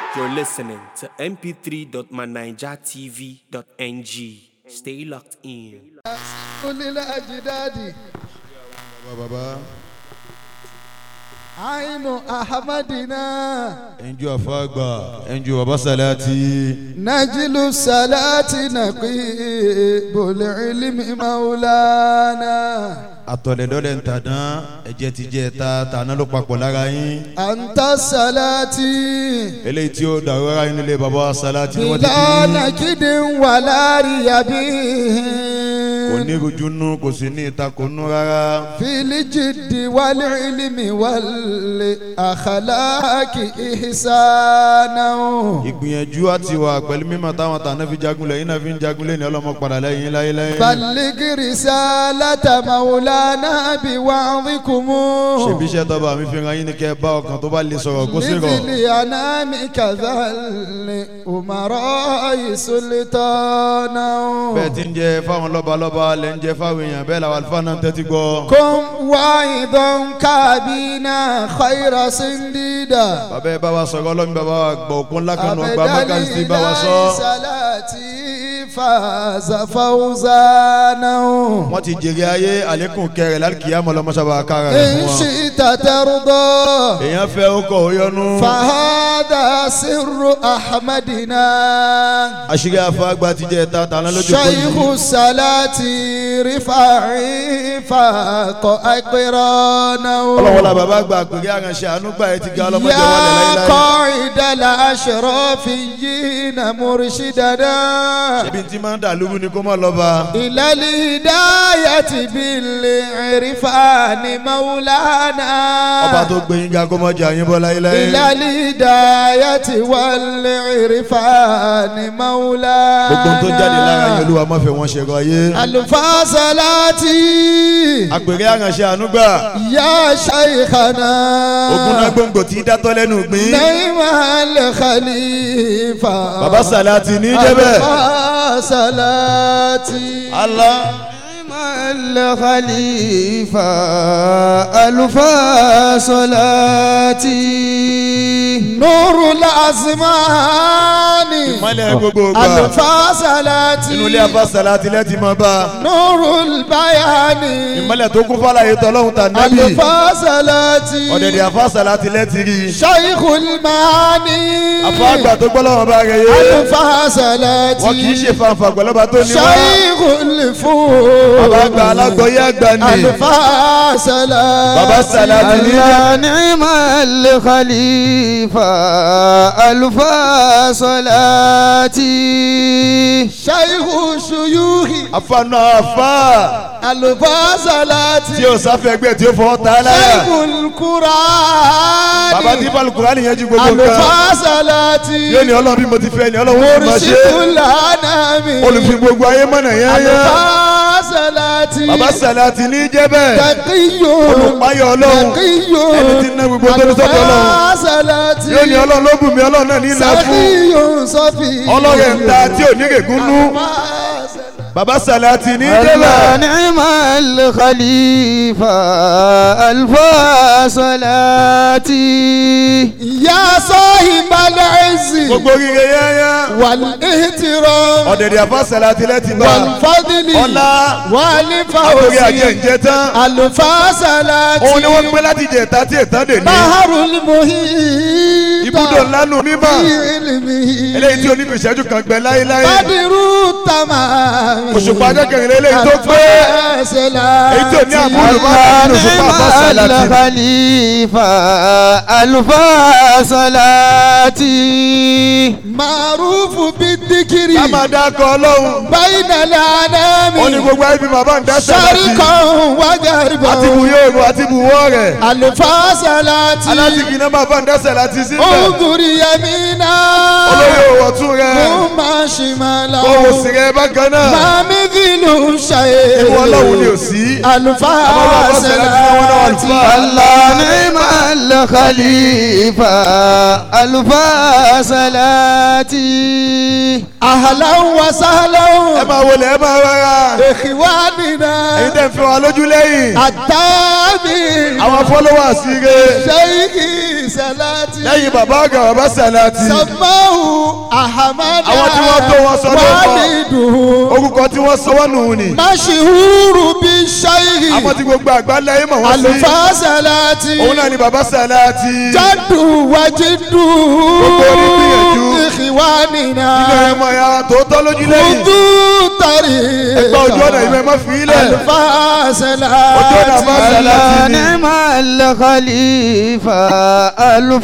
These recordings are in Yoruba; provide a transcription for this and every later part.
You're listening to mp3.manijatv.ng. Stay locked in. onílẹ̀ àjídáàdì bàbá àìnù ahamadina ẹnjú àfàgbà ẹnjú bàbá sàlátì najilu salati nàkí bòlẹ̀ ilimi maulana àtọ̀lẹ̀dọ́lẹ̀ ń tàdán ẹ̀jẹ̀ ti jẹ́ ta tàná ló papọ̀ lára yín anta salati eléyìí tí ó dàrú ara yín nílé bàbá sàlátì ni wọ́n ti bila bí nakidin walari yabi kò ní rojú nú kò sí ní ìtakò nú rárá filijidi wali ilimi wali akhalaki ihsana. ìgbìyànjú àti wà pẹ̀lú mímọ̀ táwọn tàná fi jagunlẹ̀ yín náà fi ń jagunlẹ̀ ní ọlọ́mọ padà lẹ́yìn láyéláyé بلغ رسالة مولانا بوعظكم ṣèbí iṣẹ́ tọ́ba mi fi ran yín ní kẹ́ ẹ bá ọkàn tó bá lè sọ̀rọ̀ kó sì rọ̀ لذل أنام كذل أمراء سلطانا bẹ́ẹ̀ ti ń jẹ fáwọn lọ́balọ́ba lẹ́ ń jẹ fáwọn èèyàn bẹ́ẹ̀ làwọn àlùfáà náà ń tẹ́tí gbọ́. كن واعظا كابينا خير سنديدا bàbá ẹ bá wa sọ̀rọ̀ ọlọ́run bàbá wa gbọ́ òkun ńlá kan náà gba mákàsí bá wa sọ. صلاتي فاز فوزانا wọ́n ti jèrè ayé àlékún kẹrẹ lálùkìyàmọ̀ lọ́mọ́sábà kára rẹ̀ إن fún wọn. شئت ترضى èèyàn fẹ́ ó kọ̀ ó yọnu. فهذا سر أحمدنا àṣírí àfáàgbà ti jẹ́ ẹ̀ta tàná lójú kò شيخ yìí. الصلاة رفاعي فاق أقرانا ọlọ́wọ́ la bàbá gba àpèrè àránṣẹ́ àánú gbà ẹ ti ga ọlọ́mọdé wọlé يا láíláí. قائد الأشرافيين مرشدنا ṣebí tí máa ń dà lóru ni kó má lọ bá. إلى الهداية بالعرفان مولانا ọba tó gbé yín ga kó má jẹ àyín bọ́ láíláí. إلى الهداية والعرفان مولانا gbogbo tó jáde lára yín olúwa má fẹ́ wọn ṣẹ̀rọ ayé. الفاصلاتي àpèrè àránṣẹ́ àánú gbà. يا شيخنا ogun náà gbòǹgbò tí dátọ́ lẹ́nu gbìn. نعم الخليفة bàbá sàlátì ní jẹ́ bẹ́ẹ̀. الفاصلاتي Allah. الخليفة الفاصلاتي نور الأزمان ìmọ̀lẹ̀ gbogbo gbà. الفاصلاتي inú ilé afá sàlátì lẹ́tì máa bá. نور البيان ìmọ̀lẹ̀ tó kún fàlàyé tọ́lọ́hún tà nẹ́bì. الفاصلاتي ọ̀dẹ̀dẹ̀ afá sàlátì lẹ́tì rí. شيخ المعاني afá àgbà tó gbọ́ lọ́wọ́ bá rẹ̀ yé. الفاصلاتي wọn kì í ṣe fanfa pẹ̀lọ́ba tó ní wá. شيخ الفوز bàbá àgbà alágbọ̀yé àgbà ni. الفاصلاتي bàbá sàlátì ní jẹ́. يا نعم الخليفة الفاصلاتي شيخ الشيوخ afá náà afá. الفاصلاتي tí o sáfẹ́ ẹgbẹ́ tí o fọ́ ta láyà. شيخ القرآن bàbá tí balùkùrá nìyẹn ju gbogbo nǹkan. الفاصلاتي yóò ní ọlọ́run bí mo ti fẹ́ ni ọlọ́run ó fi máa مرشد ṣe. الأنام olùfi gbogbo ayé mọ̀nà yẹn yẹn. الفاصلاتي bàbá sàlátì ní jẹ́ bẹ́ẹ̀. تقي olùpáyọ̀ ọlọ́run. تقي ẹni tí ń ná gbogbo tó ní sọ́dọ̀ ọlọ́run. الفاصلاتي yóò ní ọlọ́run ló bù mí ọlọ́run náà ní ilẹ̀ fún. سخي صفي ọlọ́run ń ta tí ò ní règún nú. bàbá sàlátì ní jẹ́ bẹ́ẹ̀. نعم الخليفة الفاصلاتي يا صاحب العز gbogbo rire yẹ́yẹ́. والاحترام ọ̀dẹ̀dẹ̀ àfa sàlátì lẹ́tì bá. والفضل ọlá àtòrí والفوز àjẹǹjẹ tán. الفاصلاتي òun ni wọ́n gbé láti jẹ ẹ̀ta tí ẹ̀ta dè ní. بحر المحيط ibùdó ńlá nù mímọ́. في علمه eléyìí tí oníbi ìṣẹ́jú kan gbẹ láéláé. بدر التمام òṣùpá akẹ́kẹ̀rẹ́ eléyìí tó pé. èyí tí ò ní àbúrò máa ń òṣùpá àfa sàlátì. الخليفة الفاصلاتي معروف بالذكر ká máa dákọ̀ ọlọ́run. بين الأنام ó ní gbogbo ẹbí bàbá ń dá sàlátì. شرقا وغربا àti bu yóò ru àti bu wọ́ rẹ̀. الفاصلاتي alátìkì náà bàbá ń dá sàlátì síbẹ̀. انظر يمينا olóyè òwò tún rẹ̀. ثم شمالا owó sì rẹ̀ bákan náà. ما مثل شيء ìwọ ọlọ́run ni ò sí. الفاصلاتي الله نعم الخليفة الفاصلاتي أهلا وسهلا ẹ máa wọlé ẹ máa rárá. إخواننا ẹ̀yin tẹ̀ ń fi wa lójú lẹ́yìn. التابع àwọn followers rẹ̀. شيخي salati. lẹ́yìn bàbá àgbà bàbá sàlátì samahu ahamada. Àwọn tí wọ́n tó wọn sọ ló kọ. waliduhu. orúkọ tí wọ́n sọ wọ́n nù ní mashihuru bi shayi. àwọn tí gbogbo àgbáńlá yìí mọ̀ wọ́n sí alufa salati. òun náà ni bàbá sàlátì jadu wajidu. Gbogbo onígbìyànjú. ikhwanina. nínú ẹ̀mọ́ ya tòótọ́ lójú lẹ́yìn kudu tari. ẹgbẹ́ ojú ọ̀nà ìwé má fi ilẹ̀ alufa salati. ojú ọ̀nà bá sàlátì ni نعم الخليفة ألف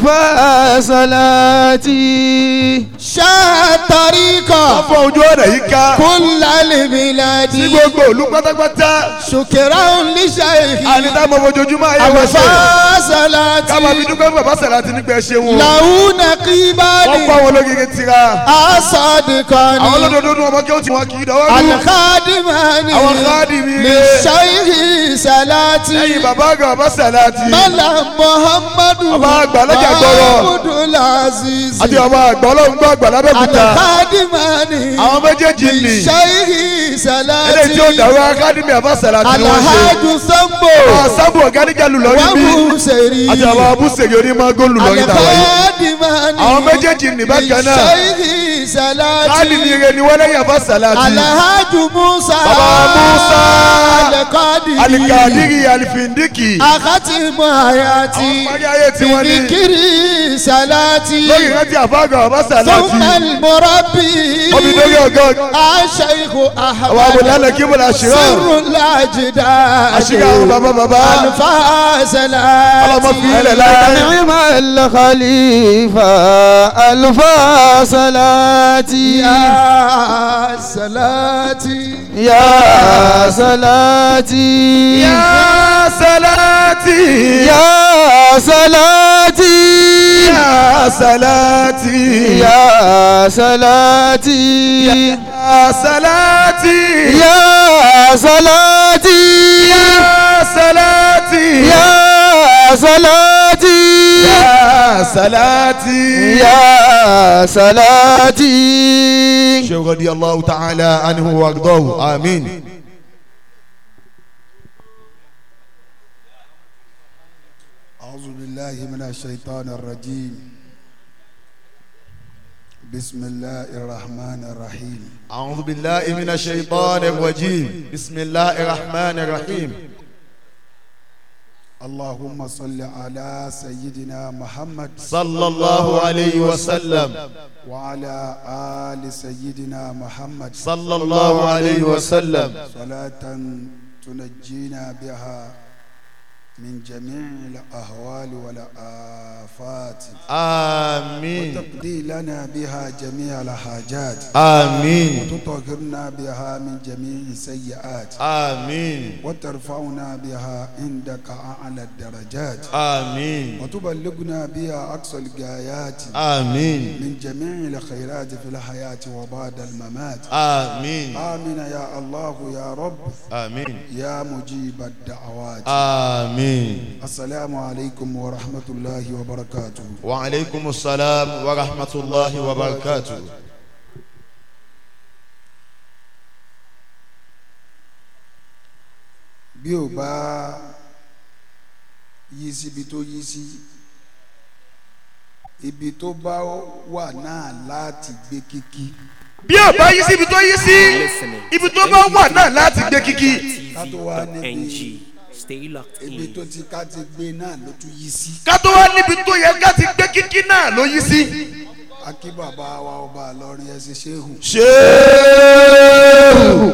صلاتي shatarika. wọ́n fọ ojú ọ̀nà yìí ká kulali sí biladi. gbogbo òlu pátápátá شكرا لشيخي àníta mọ fojoojúmọ́ ayé wọ́n ṣe أبفا ká máa fi صلاتي dúpẹ́ fún bàbá sàlátì nígbà ẹ ṣe wọn له wọ́n kọ́ نقيبان àwọn ológege tira àwọn أصدقان olódodo nu ọmọ kí ó ti wọn kì í dọwọ́ lù الخادمان àwọn káàdì mi rè للشيخ lẹ́yìn صلاتي bàbá àgbà bàbá sàlátì ملا محمد Bàbá àgbà lọ́jà gbọ́rọ̀. عبد العزيز àti bàbá àgbà ọlọ́run gbọ́ àgbà lábẹ́kúta الخادمان àwọn méjèèjì nì للشيخ eléyìí tí ó صلاتي dàrú akademi àbá sàlátì ni wọ́n ṣe الحاج سمبو àwọn sábò ọ̀gáníjà lù lọ́rí bí وابو سري àti àwọn abúṣèlè onímọ̀gó lù lọ́rí tàwa yìí Alakadimani. Àwọn méjèèjì ní bákan náà. Ṣéyí Salati. káàdì mi rè ni wọ́n lẹ́yìn àbá sàlátì Alahaju Musa. Baba Musa. Alakadiri. alikadiri alifindiki Akati Muhayati. Àwọn parí ayé tí wọ́n ní. Fikiri Salati. lórí ìrántí àbá àgbà àbá sàlátì Sọ́kàn Murabi. omi lórí ọgọ́ Aṣèkò Ahmad. àwọn abòlálẹ̀ kí mo là ṣìrọ̀ Sirru Lajida. àṣírí àwọn bàbá bàbá Alfa Salati. ọlọ́mọ fi ilẹ̀ láyé نعم الخليفة ألف صلاتي يا صلاتي يا صلاتي yá sàlátì يا صلاتي yá sàlátì يا صلاتي yá sàlátì يا صلاتي yá sàlátì يا صلاتي yá sàlátì. يا صلاتي شيخ رضي الله تعالى عنه وارضاه آمين أعوذ بالله من الشيطان الرجيم بسم الله الرحمن الرحيم أعوذ بالله من الشيطان الرجيم بسم الله الرحمن الرحيم اللهم صل على سيدنا محمد صلى الله عليه وسلم وعلى آل سيدنا محمد صلى الله عليه وسلم صلاة تنجينا بها من جميع الأهوال والآفات آمين وتقضي لنا بها جميع الحاجات آمين وتطهرنا بها من جميع السيئات آمين وترفعنا بها عندك أعلى الدرجات آمين وتبلغنا بها أقصى الغايات آمين من جميع الخيرات في الحياة وبعد الممات آمين آمين يا الله يا رب آمين يا مجيب الدعوات آمين السلام عليكم ورحمة الله وبركاته وعليكم السلام ورحمة الله وبركاته bí ò bá yí síbi tó yí sí ibi tó bá wà náà láti gbé kíkí bí ọba yí sí ibi tó yí sí ibi tó bá wà náà láti gbé kíkí ká tó wá níbi NG. Stay locked ibi in. tó ti ká ti gbé náà ló tún yí sí. ká tó wá níbi tó yẹ ká ti gbé kíkí náà ló yí sí. akí bàbá wa ọba àlọrin ẹ ṣe ṣéhù ṣéèhù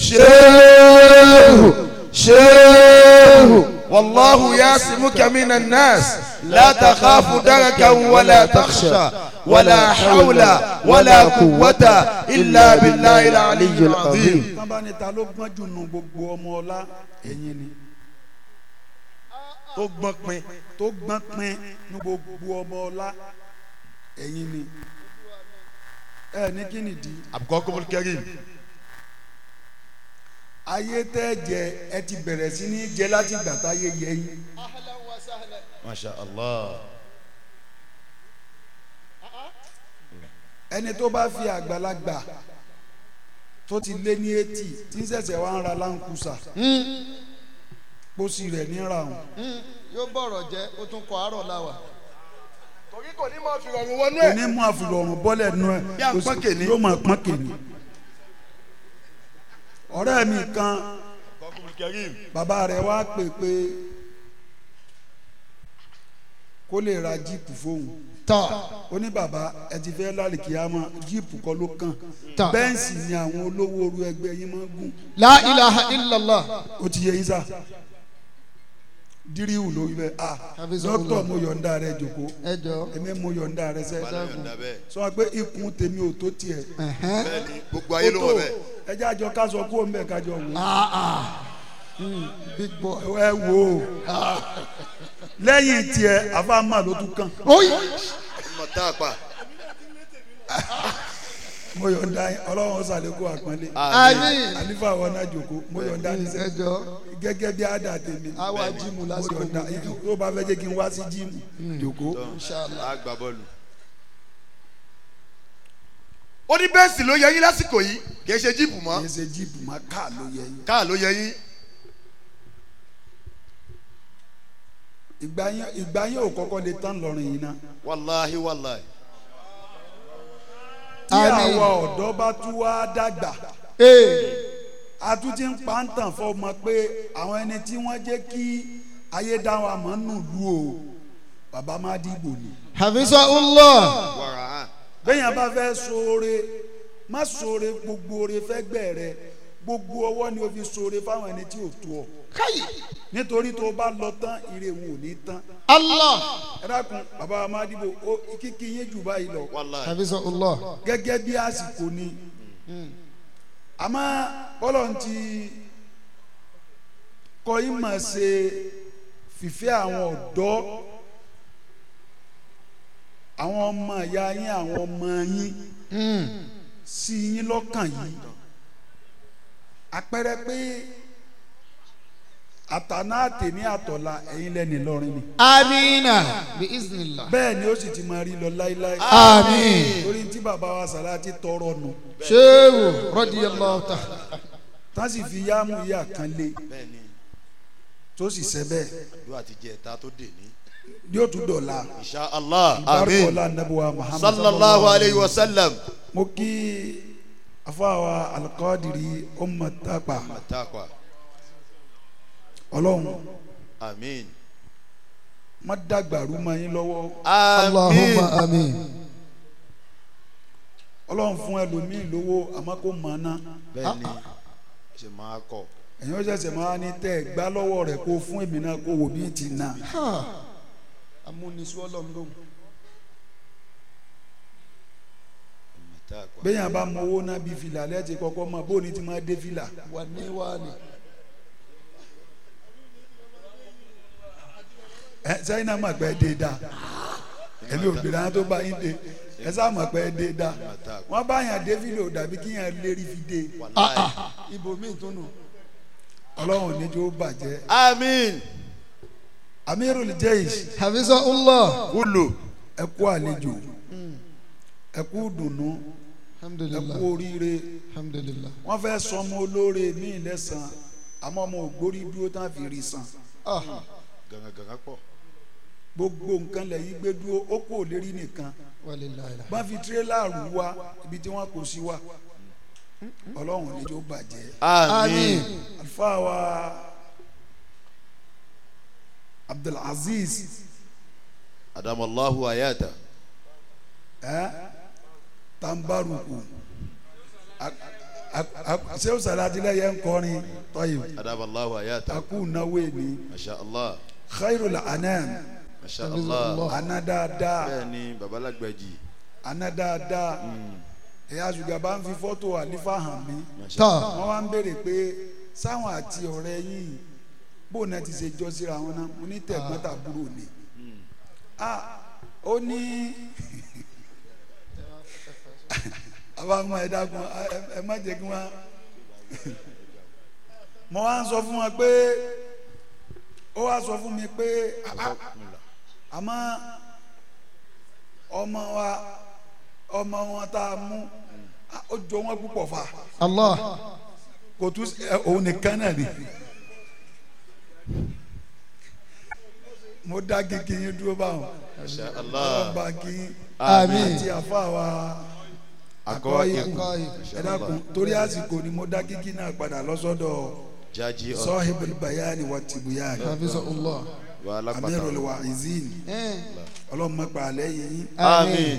ṣéèhù ṣéèhù wàlláhu yasimuka minan nas la takhafu darakan wala takhsha wala hawla wala quwwata illa billahi al-aliyyil azim. tábà ní ta ló gbọ́n jù nù gbogbo ọmọ ọlá ẹ̀yin ni tó gbọ́n pin tó gbọ́n pin ní gbogbo ọmọ ọlá ẹ̀yin ni ẹ ní kí nìdí abukọ́kọ́ kẹrin ayé tẹ́ jẹ ẹ ti bẹ̀rẹ̀ sí ní jẹ láti gbà táyé yẹ yín masha allah ẹni tó bá fi àgbàlagbà tó ti lé ní etí tí ń ṣẹ̀ṣẹ̀ wá ń ra láǹkúsà pósí rẹ̀ ní ra òun yóò bọ̀rọ̀ jẹ́ ó tún kọ àárọ̀ láwà. torí kò ní máa fi rọrùn wọnú kò ẹ̀. ní mú àfìrọ̀rùn bọ́lẹ̀ nú ẹ̀ Bí à ń pọ́n kèní. yóò máa pọ́n kèní. ọ̀rẹ́ mi kan bàbá rẹ̀ wá pè pé kó lè ra jíìpù fóun tọ́ ó ní bàbá ẹ ti fẹ́ lálìkíyàmá jíìpù kọ́ ló kàn tọ́ bẹ́ǹsì ni àwọn olówó orú ẹgbẹ́ yín máa ń gùn la ilaha illallah ó ti yẹ yín sá díríwù lórí bẹ́ẹ̀ ah Hafizahullah. dókítà mo yọ̀ǹda rẹ jòkó ẹ jọ èmi mo yọ̀ǹda rẹ sẹ́ yọ̀ǹda bẹ́ẹ̀. sọ pé ikùn tèmi ò tó tiẹ̀ ẹ̀hẹ́n. bẹ́ẹ̀ni gbogbo ayé ló wọ bẹ́ẹ̀. ẹ jẹ́ àjọ ká sọ kó ń bẹ̀ kájọ wò ah ah Mm, big boy. ẹ wò ó lẹ́yìn tiẹ̀ àfàmà ló tún kàn oyi ọmọ tá a pa. mo yọ̀ǹda yín ọlọ́run ṣàlékún àpọ́nlé àmín àlífà wọn náà jòkó mo yọ̀ǹda yín ẹ sẹ́ jọ gẹ́gẹ́ bí àdá tèmi àwa jíìmù mo lásìkò yọ̀ǹda yín tó bá fẹ́ jẹ́ kí n wá sí jíìmù jòkó inshallah a gba bọ́ọ̀lù. ó ní bẹ́ẹ̀sì ló yẹ yín lásìkò yìí kì í ṣe jíìpù mọ́ kì í ṣe jíìpù má káà ló yẹ yín káà ló yẹ yín. ìgbà yín ìgbà yín ò kọ́kọ́ lè tán lọ́rùn yìí náà wàláhi wàláhi. tí Àmín. àwa ọ̀dọ́ bá tún wá dàgbà ee a tún ti ń pa ń tàn fọmọ pé àwọn ẹni tí wọ́n jẹ́ kí ayé dá wa mọ̀ nù lú o bàbá má dìbò ni. hafizahullah wàrà hàn. bẹ́yàn bá fẹ́ ṣoore má ṣoore gbogbo oore fẹ́ gbẹ̀ rẹ gbogbo ọwọ́ ni o fi ṣoore fáwọn ẹni tí ò tó ọ káyì nítorí tó o bá lọ tán ire wọn ò ní tán allah ẹ dákun bàbá má dìbò ó kíkí yín jù báyìí lọ wàláhi. hafizahullah gẹ́gẹ́ bí àsìkò ni àmọ́ bọ́lọ̀ ń ti kọ́ yín mà ṣe fìfẹ́ àwọn ọ̀dọ́ àwọn ọmọ ìyá yín àwọn ọmọ yín sí yín lọ́kàn yìí àpẹẹrẹ pé àtàná àtẹ̀ní àtọ̀la ẹ̀yin lẹ́ni lọ́rin ni amina bi iznillah bẹ́ẹ̀ ni ó sì ti máa rí lọ láíláí àmín torí tí bàbá wa Sàláàtì tọrọ nù sehu radiyallahu ta'ala tá sì fi yáàmù yá kan lé bẹ́ẹ̀ni tó sì ṣẹ bẹ́ẹ̀ yóò àti jẹ ẹ̀ta tó dè ní. yóò tún dọ̀la insha allah ìbárò amin. ọ̀la nàbùwà Muhammad sallallahu alayhi wa sallam. mo kí afáwa alikọ́dìrí ọmọ tàpá matakwa. ọlọ́run amin. má dàgbàrú mọ́ yín lọ́wọ́ allahumma amin. amin ọlọ́run fún ẹlòmíì lówó àmọ́ kó mọ̀ ọ́n ná bẹ́ẹ̀ni ṣe máa kọ. ẹ̀yin ó ṣẹ̀ṣẹ̀ máa ní tẹ́ ẹ̀ gbá lọ́wọ́ rẹ̀ kó fún èmi náà kó wò bí ti nà amúnisú ọlọ́run lóhùn matakwa. bẹ́yàn bá mọ owó náà bí fìlà lẹ́ẹ̀tì kọ́kọ́ mọ̀ bó ni ti máa dé fìlà wà ní wà ní. ẹ sẹ́yìn náà mọ̀ pé ẹ dé da ẹ̀mí òbíra tó bá yín dé ẹ sá mọ̀ pé ẹ dé da wọ́n bá yàn dé fìlà ò dàbí kí yàn lérí fi dé wàláhi. ibo mi tún nù. ọlọ́run níjó bàjẹ́ amin. amirul jeish hafizahullah kulu. ẹ kú àlejò ẹ kú dùnú ẹ alhamdulilah kú oríire alhamdulilah wọ́n fẹ́ sọmọ olóore míì lẹ́sàn àmọ́ ọmọ ògbórí dúró tán fi rí san ah gangan gangan pọ̀. gbogbo nǹkan lẹ́yìn gbé dúró ó kò lérí nìkan walilayi bá fi tirẹ́là rù wá ibi tí wọ́n kò sí wá ọlọ́run níjó bàjẹ́ amin. àlùfáà wa abdulaziz adamallahu ayata. ẹ tambaruku sẹ́wọ́n sàlátìlẹ̀ yẹn ń kọrin tọ́yìn adamallahu ayata. akú náwó ni masha allah. khairul anam masha Hafizahullah. allah. ana dáadáa bẹ́ẹ̀ni babalagbaji. ana dáadáa ẹ̀yà ṣùgbọ́n bá ń fi fọ́tò àlífà hàn mí masha tọ́ allah. wọ́n wá ń béèrè pé sáwọn àti ọ̀rẹ́ yìí bóun náà ti ṣe jọ síra wọn náà mo ní tẹ̀gbọ́n tàbúrò ni ah ó ní àwọn ọmọ ẹ̀dá kan ẹ má jẹ́ kí wọ́n mo wá ń sọ fún wọn pé ó wá sọ fún mi pé ah, ah, àmọ́ ọmọ wa ọmọ wọn tá a mú ah, ó jọ wọn púpọ̀ fà allah kò tún ẹ, òun nìkan náà ni mo dá kíkí yín dúró báwọn Masha ọlọ́run Allah bá kí yín àmín àti àfa wa akọ́ ikú ikú ẹ dákun torí àsìkò ni mo dá kíkí náà padà lọ́sọ́dọ̀ jaji ọ sọ́hìbìl bayani wa tìbúyani hafizahullah wà lápáta amirul wa'izin Eh, ọlọ́run má pa àlẹ́ yìí àmín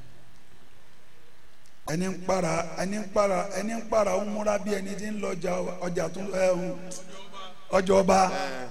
ẹni ń para ẹni ń para ẹni ń para ń múra bí ẹni tí ń lọ ọjà ọjà tó ẹ ń ọjà ọba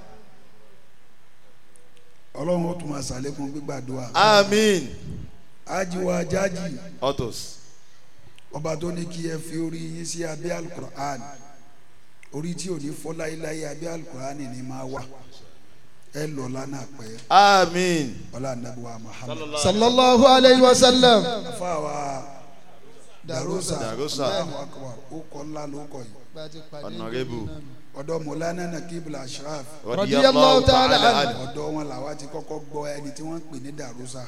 ọlọ́run ó tún máa ṣàlékún gbígbàdúrà àmín ajiwa jaji autos ọba tó ní kí ẹ fi orí yín sí abẹ́ alukur'an orí tí ò ní fọ́ láéláé abẹ́ alukur'an ni máa wà ẹ lọ lánàá pẹ́ àmín ọlá anabiwa muhammad sallallahu alayhi wa sallam afáwa darusa Darusa. Allahu akbar ó kọ́ ńlá ló kọ́ yìí honorable ọ̀dọ̀ mọ̀lánà nakibla ashraf Radiyallahu ta'ala anhu. anhu ọ̀dọ̀ wọn làwa ti kọ́kọ́ gbọ́ ẹni tí wọ́n ń pè ní darusa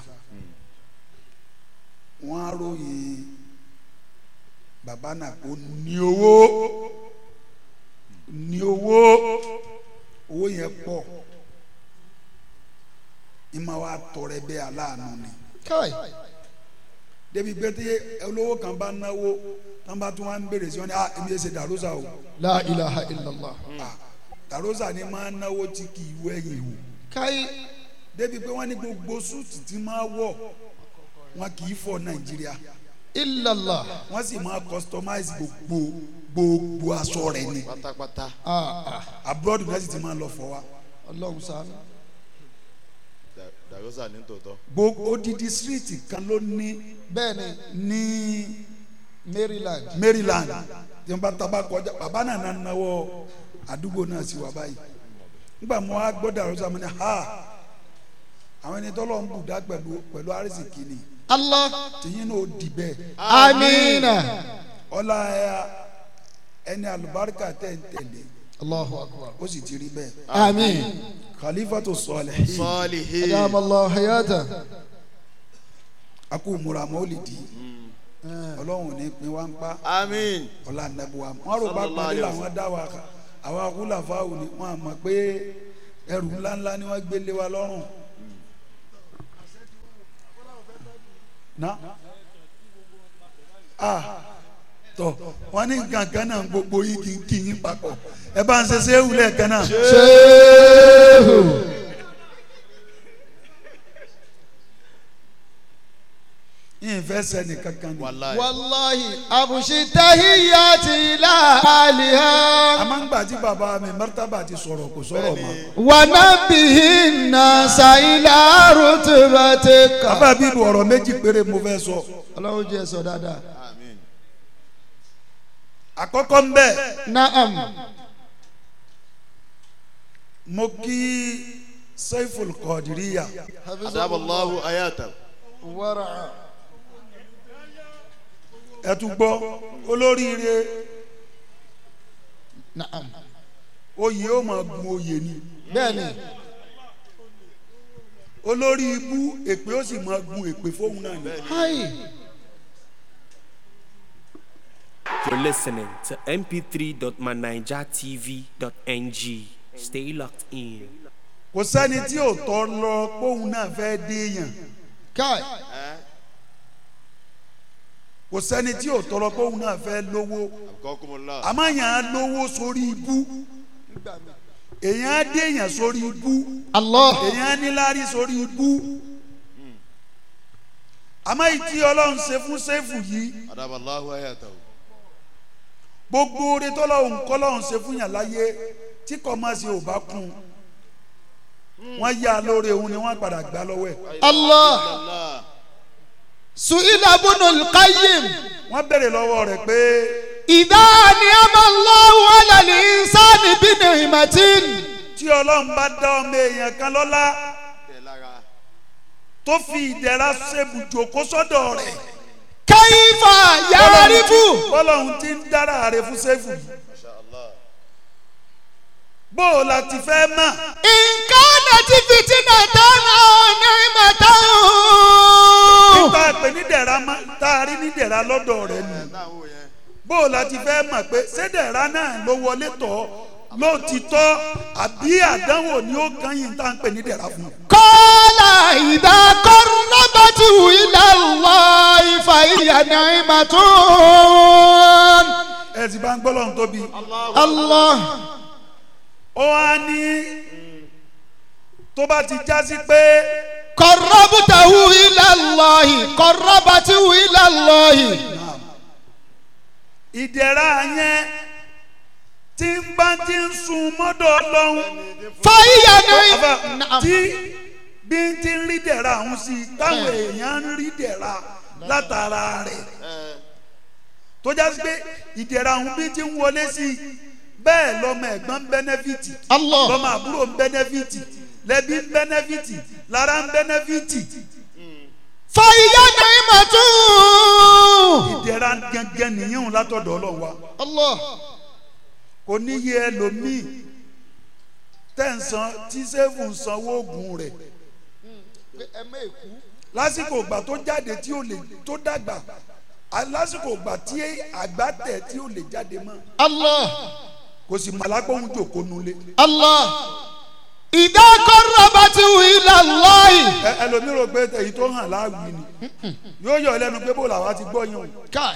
wọ́n á ròyìn bàbá náà kó ní owó ní owó owó yẹn pọ̀ ìmọ̀ wa tọrẹ bẹ́ẹ̀ aláàánú ni kai débi pé tí olówó kan bá náwó tán bá tún wá ń béèrè sí wọn ni ah èmi yẹn ṣe darusa o la ilaha illallah ah darusa ni máa náwó tí kì í wẹ̀yìn o kai débi pé wọ́n ní gbogbo súùtì tí máa wọ̀ wọn kì í fọ nàìjíríà illallah wọ́n sì máa customize gbogbo gbogbo aṣọ rẹ̀ ni pátápátá ah ah abroad náà sì ti máa lọ fọ wa ọlọ́run ṣàánú Da- darosa ní tòótọ́ gbogbo odidi street kan ló ní bẹ́ẹ̀ ni ní maryland maryland tí wọ́n bá taba kọjá bàbá náà náà náwó àdúgbò náà sí wa báyìí nígbà mo wá gbọ́ darusa mo ní ha àwọn ẹni tọ́lọ́ ń bùdá pẹ̀lú pẹ̀lú àrísìkì ni allah tìyín náà ó di bẹ́ẹ̀. amina ọlá ẹni àlùbáríkà tẹ̀ ń tẹ̀lé allahu akbar ó sì ti rí bẹ́ẹ̀ amin khalifatu sọlẹ̀ sọ́ọ̀lìhì adamallahu hayata akú múra mọ́lìdì ọlọ́run ní pin wá ń pa àmín ọlá nàbùwà wọn rò bá Sallallahu pàdé alaihi làwọn dá wa ká àwọn akúlàfáwò ni wọn àmọ̀ pé ẹrù ńláńlá ni wọ́n gbé lé wa lọ́rùn. na ah tọ wọn ní nǹkan kan náà gbogbo yìí kì í kì í papọ̀ ẹ bá ń ṣe séwù lẹ́ẹ̀kan náà. shehu yìí fẹ́ sẹ́ni kankan ni. wàláyé wallahi abushi tahiyati ila aliha a máa ń gbà tí bàbá mi mọ́tàbà ti sọ̀rọ̀ kò sọ̀rọ̀ mọ́. wa nabihi nasa ila rutubatika. bàbá bíbù ọ̀rọ̀ méjì péré mo fẹ́ sọ. ọlọ́run jẹ́ sọ dáadáa. àmín àkọ́kọ́ ń bẹ̀ naam mo kí Saiful Qadiriyya adaballahu ayata wara ẹ tún gbọ́ olóríire naam oyè ó máa gun oyè ni bẹ́ẹ̀ni olórí ibú èpè ó sì máa gun èpè fóun náà ni. hayi You're listening to mp3.manijatv.ng. Stay locked in. kò sẹ́ni tí ò tọ́ lọ póun náà fẹ́ déèyàn kai kò sẹ́ni tí ò tọ́ lọ póun náà fẹ́ lówó àkọ́kùnmọ́lá àmọ́ èèyàn á lówó sórí ibú èèyàn á déèyàn sórí ibú allah èèyàn á níláárí sórí ibú àmọ́ ìtí ọlọ́run ṣe fún sẹ́fù yìí adaballahu ayata gbogbo oore tọ́lọ́hún kọ́lọ́hún ṣe fún yàn láyé tí kò má ṣe ò bá kún un wọ́n yá a lóore òun ni wọ́n padà gbá lọ́wọ́ ẹ̀ allah allah su'ila bunul qayyim wọ́n béèrè lọ́wọ́ rẹ̀ pé idha ni'ama allahu ala al-insani bi ni'matin tí ọlọ́run bá dá ọmọ èèyàn kan lọ́lá tẹ̀ lára tó fi ìdẹ̀ra ṣèbùjò kó sọ́dọ̀ rẹ̀ kayfa ya'rifu bọ́lọ́hún ti ń dára rẹ̀ fún sẹ́fù yìí masha allah bó o la ti fẹ́ mọ̀ in kanat fitnatan aw ni'matan tá a pè ní dẹ̀ra mọ́ tá a rí ní dẹ̀ra lọ́dọ̀ rẹ̀ nù táwọn yẹn bó o la ti fẹ́ mọ̀ pé ṣé dẹ̀ra náà ló wọlé tọ̀ lóòtítọ́ àbí àdánwò ni ó kàn yín tá à ń pè ní dẹ̀ra fún un. قال إذا قربته إلى الله فهي نعمة ẹ sì bá ń gbọ́ lọ́run tóbi. الله ó wá ní tó bá ti já sí pé قربته إلى الله قربته إلى الله ìdẹ̀ra yẹn tí ń bá ti ń sun mọ́dọ̀ ọlọ́run فهي Àbá, نعمة tí bí ń ti ń rí dẹ̀ra ọ̀hún sí i táwọn èèyàn ń rí dẹ̀ra látara rẹ̀ tó já sí pé ìdẹ̀ra ọ̀hún bí ti ń wọlé sí i bẹ́ẹ̀ lọ́mọ ẹ̀gbọ́n ń bẹ́nẹ́fìtì الله lọ́mọ àbúrò ń bẹ́nẹ́fìtì lẹ́bí ń bẹ́nẹ́fìtì lára ń bẹ́nẹ́fìtì فهي نعمة ìdẹ̀ra gẹ́gẹ́ nìyẹn látọ̀dọ̀ ọlọ́run wa الله kò níye ẹlòmíì tẹ̀sán tí sẹ́fù ń sanwó oògùn rẹ̀ lásìkò ìgbà tó jáde tí ó lè tó dàgbà à- lásìkò ìgbà tí àgbà tẹ̀ tí ó lè jáde mọ́ الله kò sì mọ̀ alágbóhùn jòkó nulẹ̀ الله إذا قربته إلى الله ẹ ẹlòmíì rò pé èyí tó hàn láàwì ni yóò yọ ọ́ lẹ́nu pé bó làwa ti gbọ́ yẹn o كاي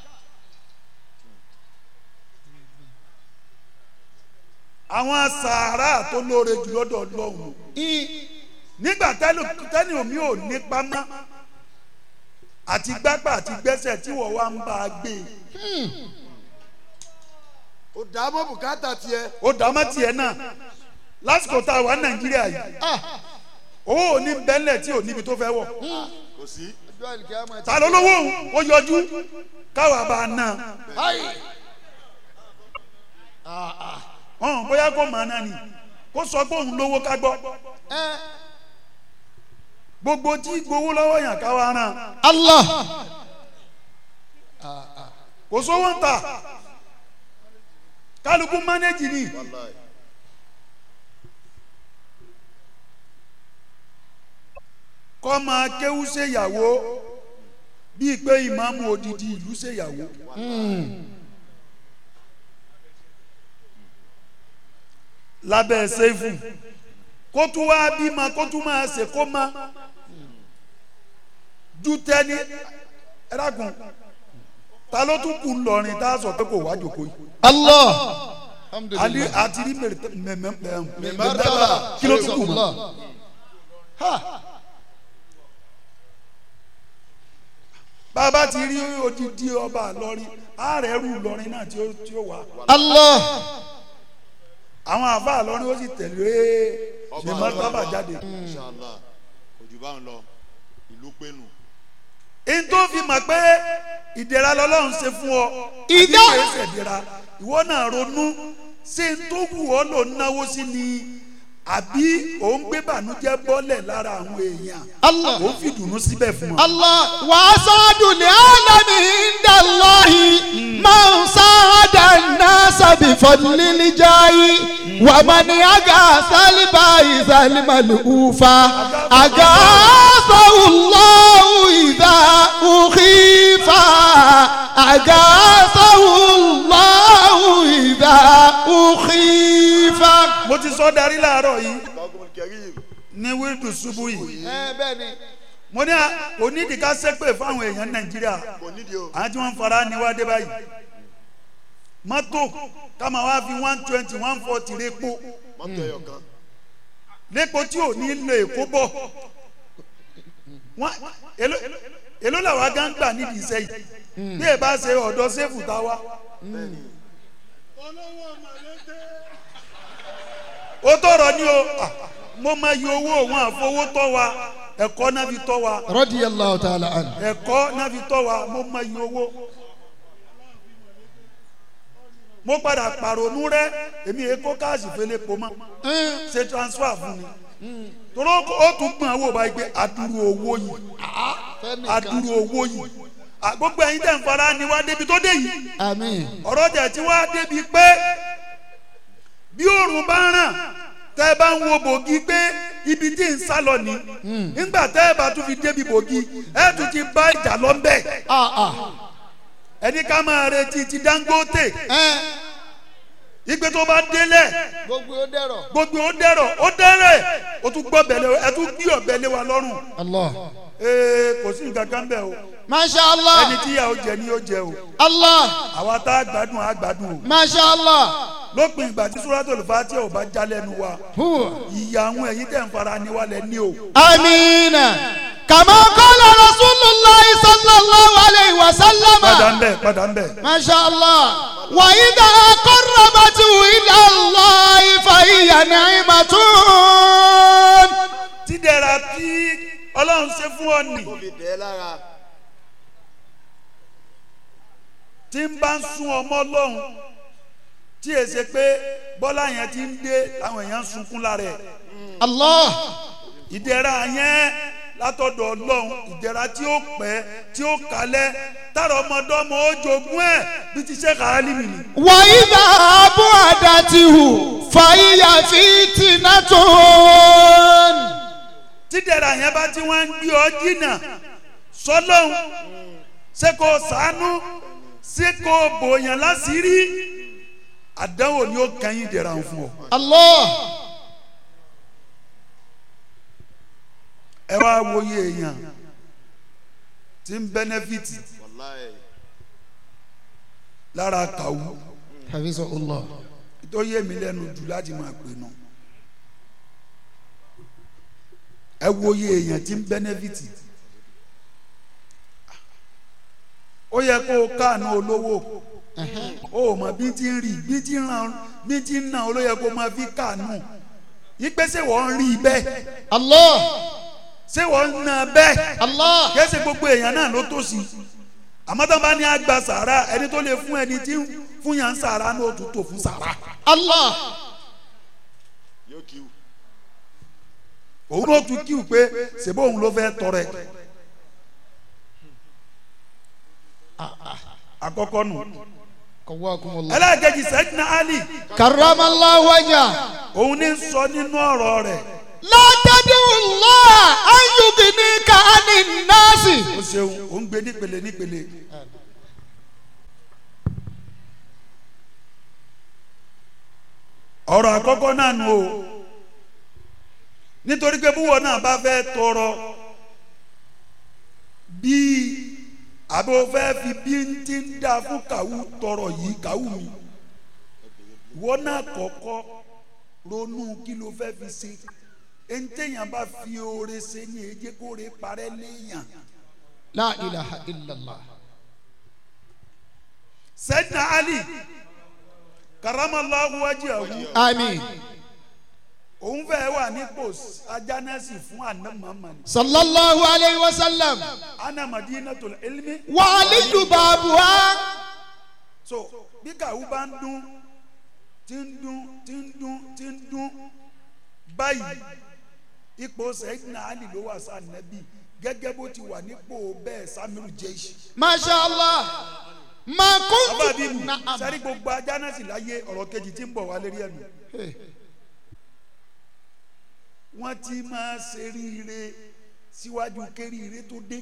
àwọn sàárà tó lóore jù lọ́dọ̀ ọlọ́run nígbà tẹ́lẹ̀ tẹ́lẹ̀ omi ò nípa mọ́ àti gbágbà àti gbẹ́sẹ̀ tí wọ́n wá ń bá a gbé e. ó dàá mọ́ bùkátà tiẹ̀. ó dàmọ́ tiẹ̀ náà lásìkò tá a wà ní nàìjíríà yìí owó ò ní bẹ́lẹ̀ tí ò níbi tó fẹ́ wọ̀ kò sí. ta ló lówó òun ó yọjú káwa bá a ná ọ̀hún bóyá kó màá náà ni kó sọ pé òun lówó ká gbọ́ gbogbo tí gbowó lọ́wọ́ yàn káwa ràn الله kò sówó ń ta kálukú mánéjì ni kọ́ máa kéwú ṣèyàwó bíi pé ìmáàmù odidi ìlú ṣèyàwó. lábẹ́ sẹ́fù kó tún wá bímọ kó tún máa ṣe kó má ju tẹ́ni ẹ̀rákùn ta ló tún kù ńlọrin tá a sọ pé kò wá jòkó yìí الله ali àti rí mẹ̀mẹ́ مرتبة kí ló tún kù mọ́ الله bàbá ti rí odidi ọba lọrin ààrẹ rú lọrin náà tí ó tí ó wà الله àwọn àfa lọrin ó sì tẹ̀lé mẹ̀mẹ́ bàbá jáde. inshallah ojú bá ń lọ ìlú pẹ̀lú. n tó fi mọ̀ pé ìdẹ̀ra lọ́lọ́run ṣe fún ọ Ìdá- àbí kìí ṣe ìdẹ̀ra ìwọ náà ronú ṣé n tó wù ọ́ ló náwó sí ni àbí òun gbé bànújẹ́ bọ́lẹ̀ lára àwọn èèyàn الله òun fi dùnú síbẹ̀ fún ọ. الله وأسعد العالم عند الله من ساعد الناس بفضل الجاه ومن أغاث البائس الملهوفا أغاثه الله إذا أخيف أغاثه الله إذا أخيف mo ti sọ darí láàárọ̀ yìí lọ́gùn kẹrí ní wíìdù ṣubú yìí bẹ́ẹ̀ni mo ní à- onídìí ká ṣépè fáwọn èèyàn nàìjíríà kò nídìí o. àwọn tí wọ́n ń fara níwádé báyìí mọ́tò ká máa wá fi one twenty one forty répo mọ́tò ẹyọ kan. lépo tí ò ní lè kó bọ̀ wọ́n èló èló làwa gán gbà nídìí iṣẹ́ yìí bí ẹ bá ṣe ọ̀dọ́ sẹ́fù tá a wá. ó tọrọ ní o ah, mo máa yọ owó òun àfọwọ́ tọ́ wa ẹ̀kọ́ náà fi tọ́ wa رضي الله تعالى عنه ẹ̀kọ́ náà fi tọ́ wa mo máa yọ owó. mo padà pàrònú rẹ èmi èkó káàsì fẹlẹ pọ mọ ṣe transfer fún mi torí ó- ó tún gbọ́n owó báyìí pé adúrú owó yìí adúrú owó yìí À, gbogbo ẹ̀yin tẹ̀ ń fara ni wá débi tó dé yìí آمين ọ̀rọ̀ tẹ̀ tí wá débi pé bí òòrùn bá ràn tẹ́ ẹ bá ń wo bògì pé ibi tí ń sá lọ ní nígbà tẹ́ ẹ bá tún fi débi bògì ẹ tún ti bá ìjà lọ ń bẹ̀ آه آه ẹni ká máa retí ti Dangote ẹ ìgbé tó bá délẹ̀ gbogbo ó dẹ̀rọ̀. gbogbo ó dẹ̀rọ̀ ó dẹ̀rẹ̀ ó tún gbọ́ bẹ̀lẹ̀ ẹ tún gbé ọ̀bẹ lé wa lọ́rùn Allah. ee kò sí nǹkan kan bẹ́ẹ̀ o masha Allah. ẹni tí ìyà ó jẹ ni ó jẹ o Allah. àwa tá a gbádùn a gbádùn o masha Allah. lópin ìgbà tí Suratul Fatiha ò bá já lẹ́nu wa huwa. ìyà àwọn ẹ̀yin tẹ̀ ń fara ni wa lẹ́ ní o amiina. kama qala rasulillah sallallahu alayhi wa sallam. padà ń bẹ̀ padà ń bẹ̀ masha Allah. wa idha qarrabatu ila Allah fa hiya ni'matun. tídẹ̀ra tí Ọlọ́run ṣe fún ọ nì tí ń bá ń sún ọmọ Ọlọ́run tí è ṣe pé bọ́lá yẹn ti ń dé àwọn èèyàn ń sunkún lára ẹ̀ Allah. ìdẹ̀ra yẹn látọ̀dọ̀ Ọlọ́run ìdẹ̀ra tí ó pẹ́ tí ó kalẹ̀ tára ọmọdọ́mọ ó jogún ẹ̀ bí ti ṣe kàálì mi ni. wa idha bu'adatihu fa hiya fitnatun. tídẹ̀ra yẹn bá tí wọ́n ń gbé ọ jìnnà sọlọ́hún ṣé kò sànú ṣé kò bòyàn láṣìírí àdánwò ni ó kẹ́yìn dẹ̀ra ń fún ọ. Allah. ẹ wá wòye èèyàn tí ń bẹ́nẹ́fìtì lára kàwú hafizahullah. tó yé mi lẹ́nu jù láti máa pè nù. ẹ wòye èèyàn tí ń bẹ́nẹ́fìtì ó yẹ kó o káànú olówó ó mọ bí ti ń rí bí ti ń ràn bí ti ń nà ó ló yẹ kó o máa fi káànú ìgbésẹ̀ wọ́n ń rí bẹ́ẹ̀ Allah. ṣé wọ́n ń nà bẹ́ẹ̀ Allah. kẹsì gbogbo èèyàn náà ló tó sí àmọ́ tó bá ní àgbà sàrà ẹni tó lè fún ẹni tí ń fún yàn sàrà ní òtún tó fún sàrà Allah. òun ló tún kíw pé ṣèbó òun ló fẹ́ tọrẹ àkọ́kọ́ nù Qawakumullah. ẹlẹ́ẹ̀kejì sẹ́dínà ali Karramallahu wajha. òun ní sọ nínú ọ̀rọ̀ rẹ̀ La tad'u Allah an yugnika anin nasi. ó ṣeun òun gbé nípele nípele ọ̀rọ̀ àkọ́kọ́ náà nù o nítorí pé búwọ̀ náà bá fẹ́ tọrọ bíi àbí o fẹ́ fi bí n ti ń dá fún kàwú tọrọ yìí kàwú mi ìwọ náà kọ́kọ́ ronú kí ló fẹ́ fi ṣe ẹ̀ńtẹ̀yàn bá fi oore ṣe ní èjé kó re parẹ́ léèyàn La ilaha illallah. sẹ́dínà ali karamallahu wajhahu Àmín. òun fẹ́ wà nípò ajánẹ́sì fún àná mamani Sallallahu alayhi wa sallam. ana madinatul ilmi Wa aliyu babuha. so bí kàwú bá ń dún tí ń dún tí ń dún tí ń dún báyìí ipò sẹ́dínà ali ló wà sáà nẹ́bí gẹ́gẹ́ bó ti wà nípò bẹ́ẹ̀ samiru jẹ́sì. Masha Allah. Ma kuntu. bàbá bíbù Na'am. sẹ́rí gbogbo ajánẹ́sì láyé ọ̀rọ̀ kejì tí ń bọ̀ wá lérí ẹ̀nu. wọ́n ti máa ṣe ríire síwájú kéríire tó dé.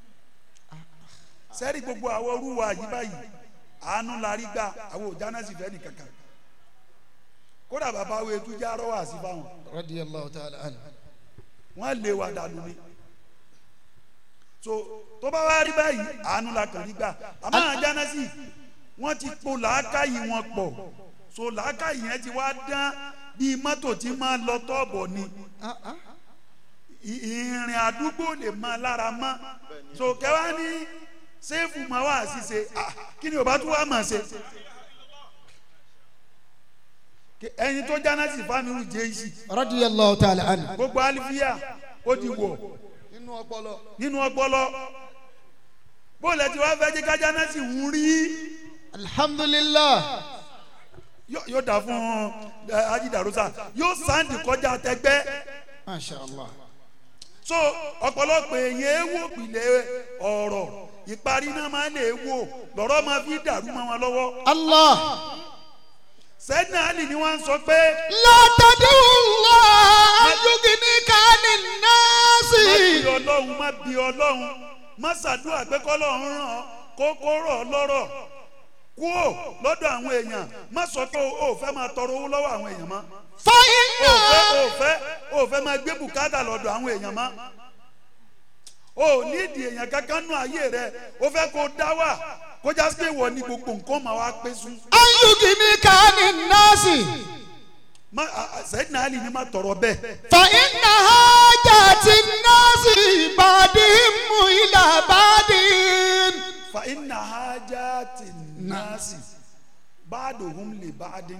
sẹ́rí gbogbo àwọn orúwa yìí báyìí àánú la rí gbà àwọn òjánẹ́sì fẹ́ nìkankan. kódà bàbá wo etú já rọ́wà sí fáwọn Radiyallahu ta'ala anhu. wọ́n lé wa dànù ni. so tó bá wá rí báyìí àánú la kàn rí gbà àmọ́ àjánẹ́sì wọ́n ti po làákàyè wọn pọ̀ so làákàyè yẹn ti wá dán bíi mọ́tò tí máa lọ tọ́ọ̀bọ̀ ni ì- ìrìn àdúgbò lè máa lára mọ́ so kẹwàá ní sẹ́ẹ̀fù máa wà ṣíṣe ah, kí ni ò bá tún wá máa ṣe Ke- ẹyin tó jánásì fámìlì jẹ́yìí Radiyallahu ta'ala anhu. gbogbo àlìfíà ó ti wọ̀ Nínú ọpọlọ. nínú ọpọlọ bóòlù ẹ ti wá fẹ́ jẹ́ ká jánásì ń rí Alhamdulillah. yóò yóò dà fún ẹ, ajidarosa yóò sáǹdì kọjá tẹgbẹ́ Masha Allah. so ọ̀pọ̀lọpọ̀ èèyàn ewo pilẹ̀ ọ̀rọ̀ ìparí náà máa lè wò lọ́rọ̀ máa fi dàrú mọ́ wọn lọ́wọ́ Allah. sẹ́dínà àlì ni wọ́n ń sọ pé La tad'u Allah an yugnika anin má nasi. bi ọlọ́run má bi ọlọ́run má ṣàdúrà pé kọ́lọ́run ràn ọ́ kó kó rọ̀ ọ́ lọ́rọ̀ kúò lọ́dọ̀ àwọn èèyàn má sọ pé o ò fẹ́ máa tọrọ owó lọ́wọ́ àwọn èèyàn mọ́ o فإنها ò fẹ́ o ò fẹ́ o ò fẹ́ máa gbé bùkátà lọ́dọ̀ àwọn èèyàn mọ́ o ò nídìí èèyàn kankan nú ayé rẹ o fẹ́ kó dá wà kó já sí pé wọ́n ní gbogbo nǹkan máa wá pé sùn. أن يغنيك عن الناس má sẹ́yìn náà lè ní má tọrọ bẹ́ẹ̀. فإن حاجات الناس بعدهم إلى بعد fa inna hajati nasi ba'duhum li ba'din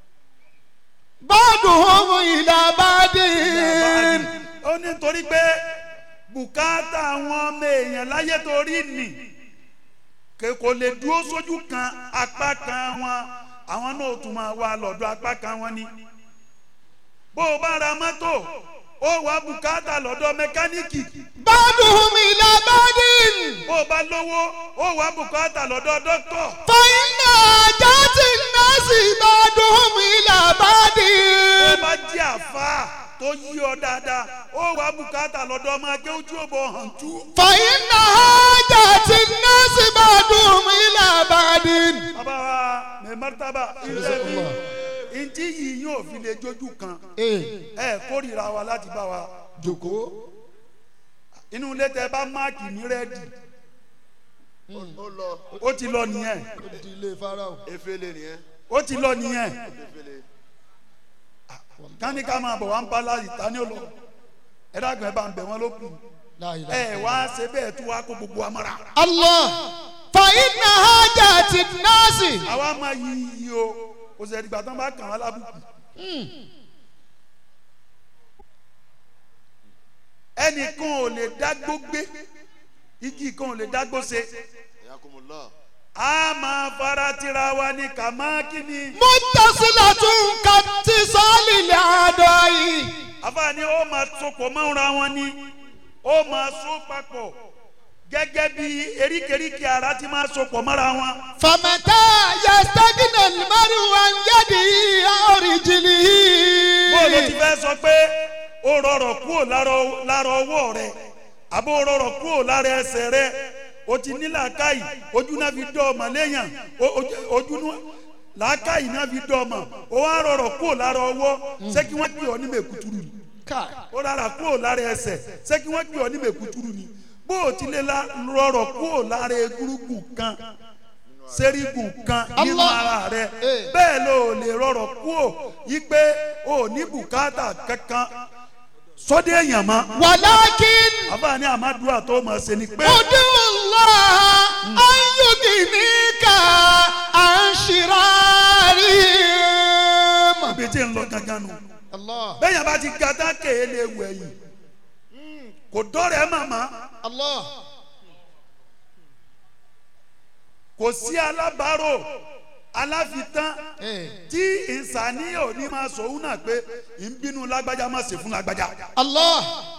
بعضهم إلى بعد ó ní nítorí pé bùkátà àwọn ọmọ èèyàn láyé torí nì kè- kò lè dúró sójú kan apá kan wọn àwọn náà ó tún máa wá lọ́dọ̀ apá kan wọn ni bó o bá ra mọ́tò ó wá bùkátà lọ́dọ̀ mẹkáníìkì بعضهم إلى بعد bó o bá lówó ó wá bùkátà lọ́dọ̀ dókítọ̀ فإن حاجات الناس بعضهم إلى بعد bó o bá jẹ́ àfa tó yí ọ dáadáa ó wá bùkátà lọ́dọ̀ ọmọ akẹ́ ojú ò bọ̀ hàn tú. فإن حاجات الناس بعضهم إلى بعد bàbá wa mẹ mọ́tàbà ilé mi ntí yìí yóò fi lè jójú kan ẹ kórìíra wa láti bá wa jókòó inú ilé tẹ bá máàkì ní rẹ́ẹ̀dì ó lọ ó ti lọ nìyẹn ó di ilé farao efele nìyẹn ó ti lọ nìyẹn efele kání ká máa bọ̀ wá ń bá láyìí ta ni ó lọ ẹ dàgbẹ́ bá ń bẹ̀ wọ́n ló kù لا إله ẹ wá ṣe bẹ́ẹ̀ tú wá kó gbogbo wa mọ́ra الله فإن حاجات الناس àwa máa yí yí o kò sẹ̀ dìgbà tán bá kàn án lábùkù ẹnìkan ò lè dágbó gbé igi kan ò lè dágbó ṣe ẹ̀yàkùnmùlá a máa fara tira wa ní kàmákìní متصلة كاتصال الأعداء àfààní ó máa sopọ̀ mọ́ra wọn ní ó máa so papọ̀ gẹ́gẹ́ bí eríkèéríkèé ara ti máa sopọ̀ mọ́ra wọn. فمتى يستغنى المرء عن يده أو رجله bóòlù ti fẹ́ sọ pé ó rọrọ̀ kúrò lára- lára ọwọ́ rẹ̀ àbó rọrọ̀ kúrò lára ẹsẹ̀ rẹ̀ o ti ní làákàyè ojú náà fi dọ́ ọmọ léèyàn o- ojú- ojú náà làákàyè náà fi dọ́ ọmọ o wá rọrọ̀ kúrò lára ọwọ́ ṣé kí wọ́n gbé ọ ní mẹ̀kútúrú ni كاي. ó rárá kúrò lára ẹsẹ̀ ṣé kí wọ́n gbé ọ ní mẹ̀kútúrú ni bó o ti lè la- rọrọ̀ kúrò lára egúrúgùn kan sẹ́rígùn kan nínú Allah. ara rẹ Eh. bẹ́ẹ̀ ló o lè rọrọ̀ kúrò yí pé o ò ní bùkátà kankan sọ́dẹ̀ èèyàn mọ́ ولكن àbáni àmàdúrà tó mọ̀ ṣe ni pé ادعو الله أن يغنيك عن شرارهم ibi tí ń lọ gangan nù الله bẹ́ẹ̀ yẹn bá ti ga tá kéé lè wẹ̀ yìí kò dọ́rẹ̀ màmá الله kò sí alábàárò aláfitán إيه. tí ìsàníyàn ò ní máa sòwò náà pé ń bínú lágbájá má ṣe fún lágbájá الله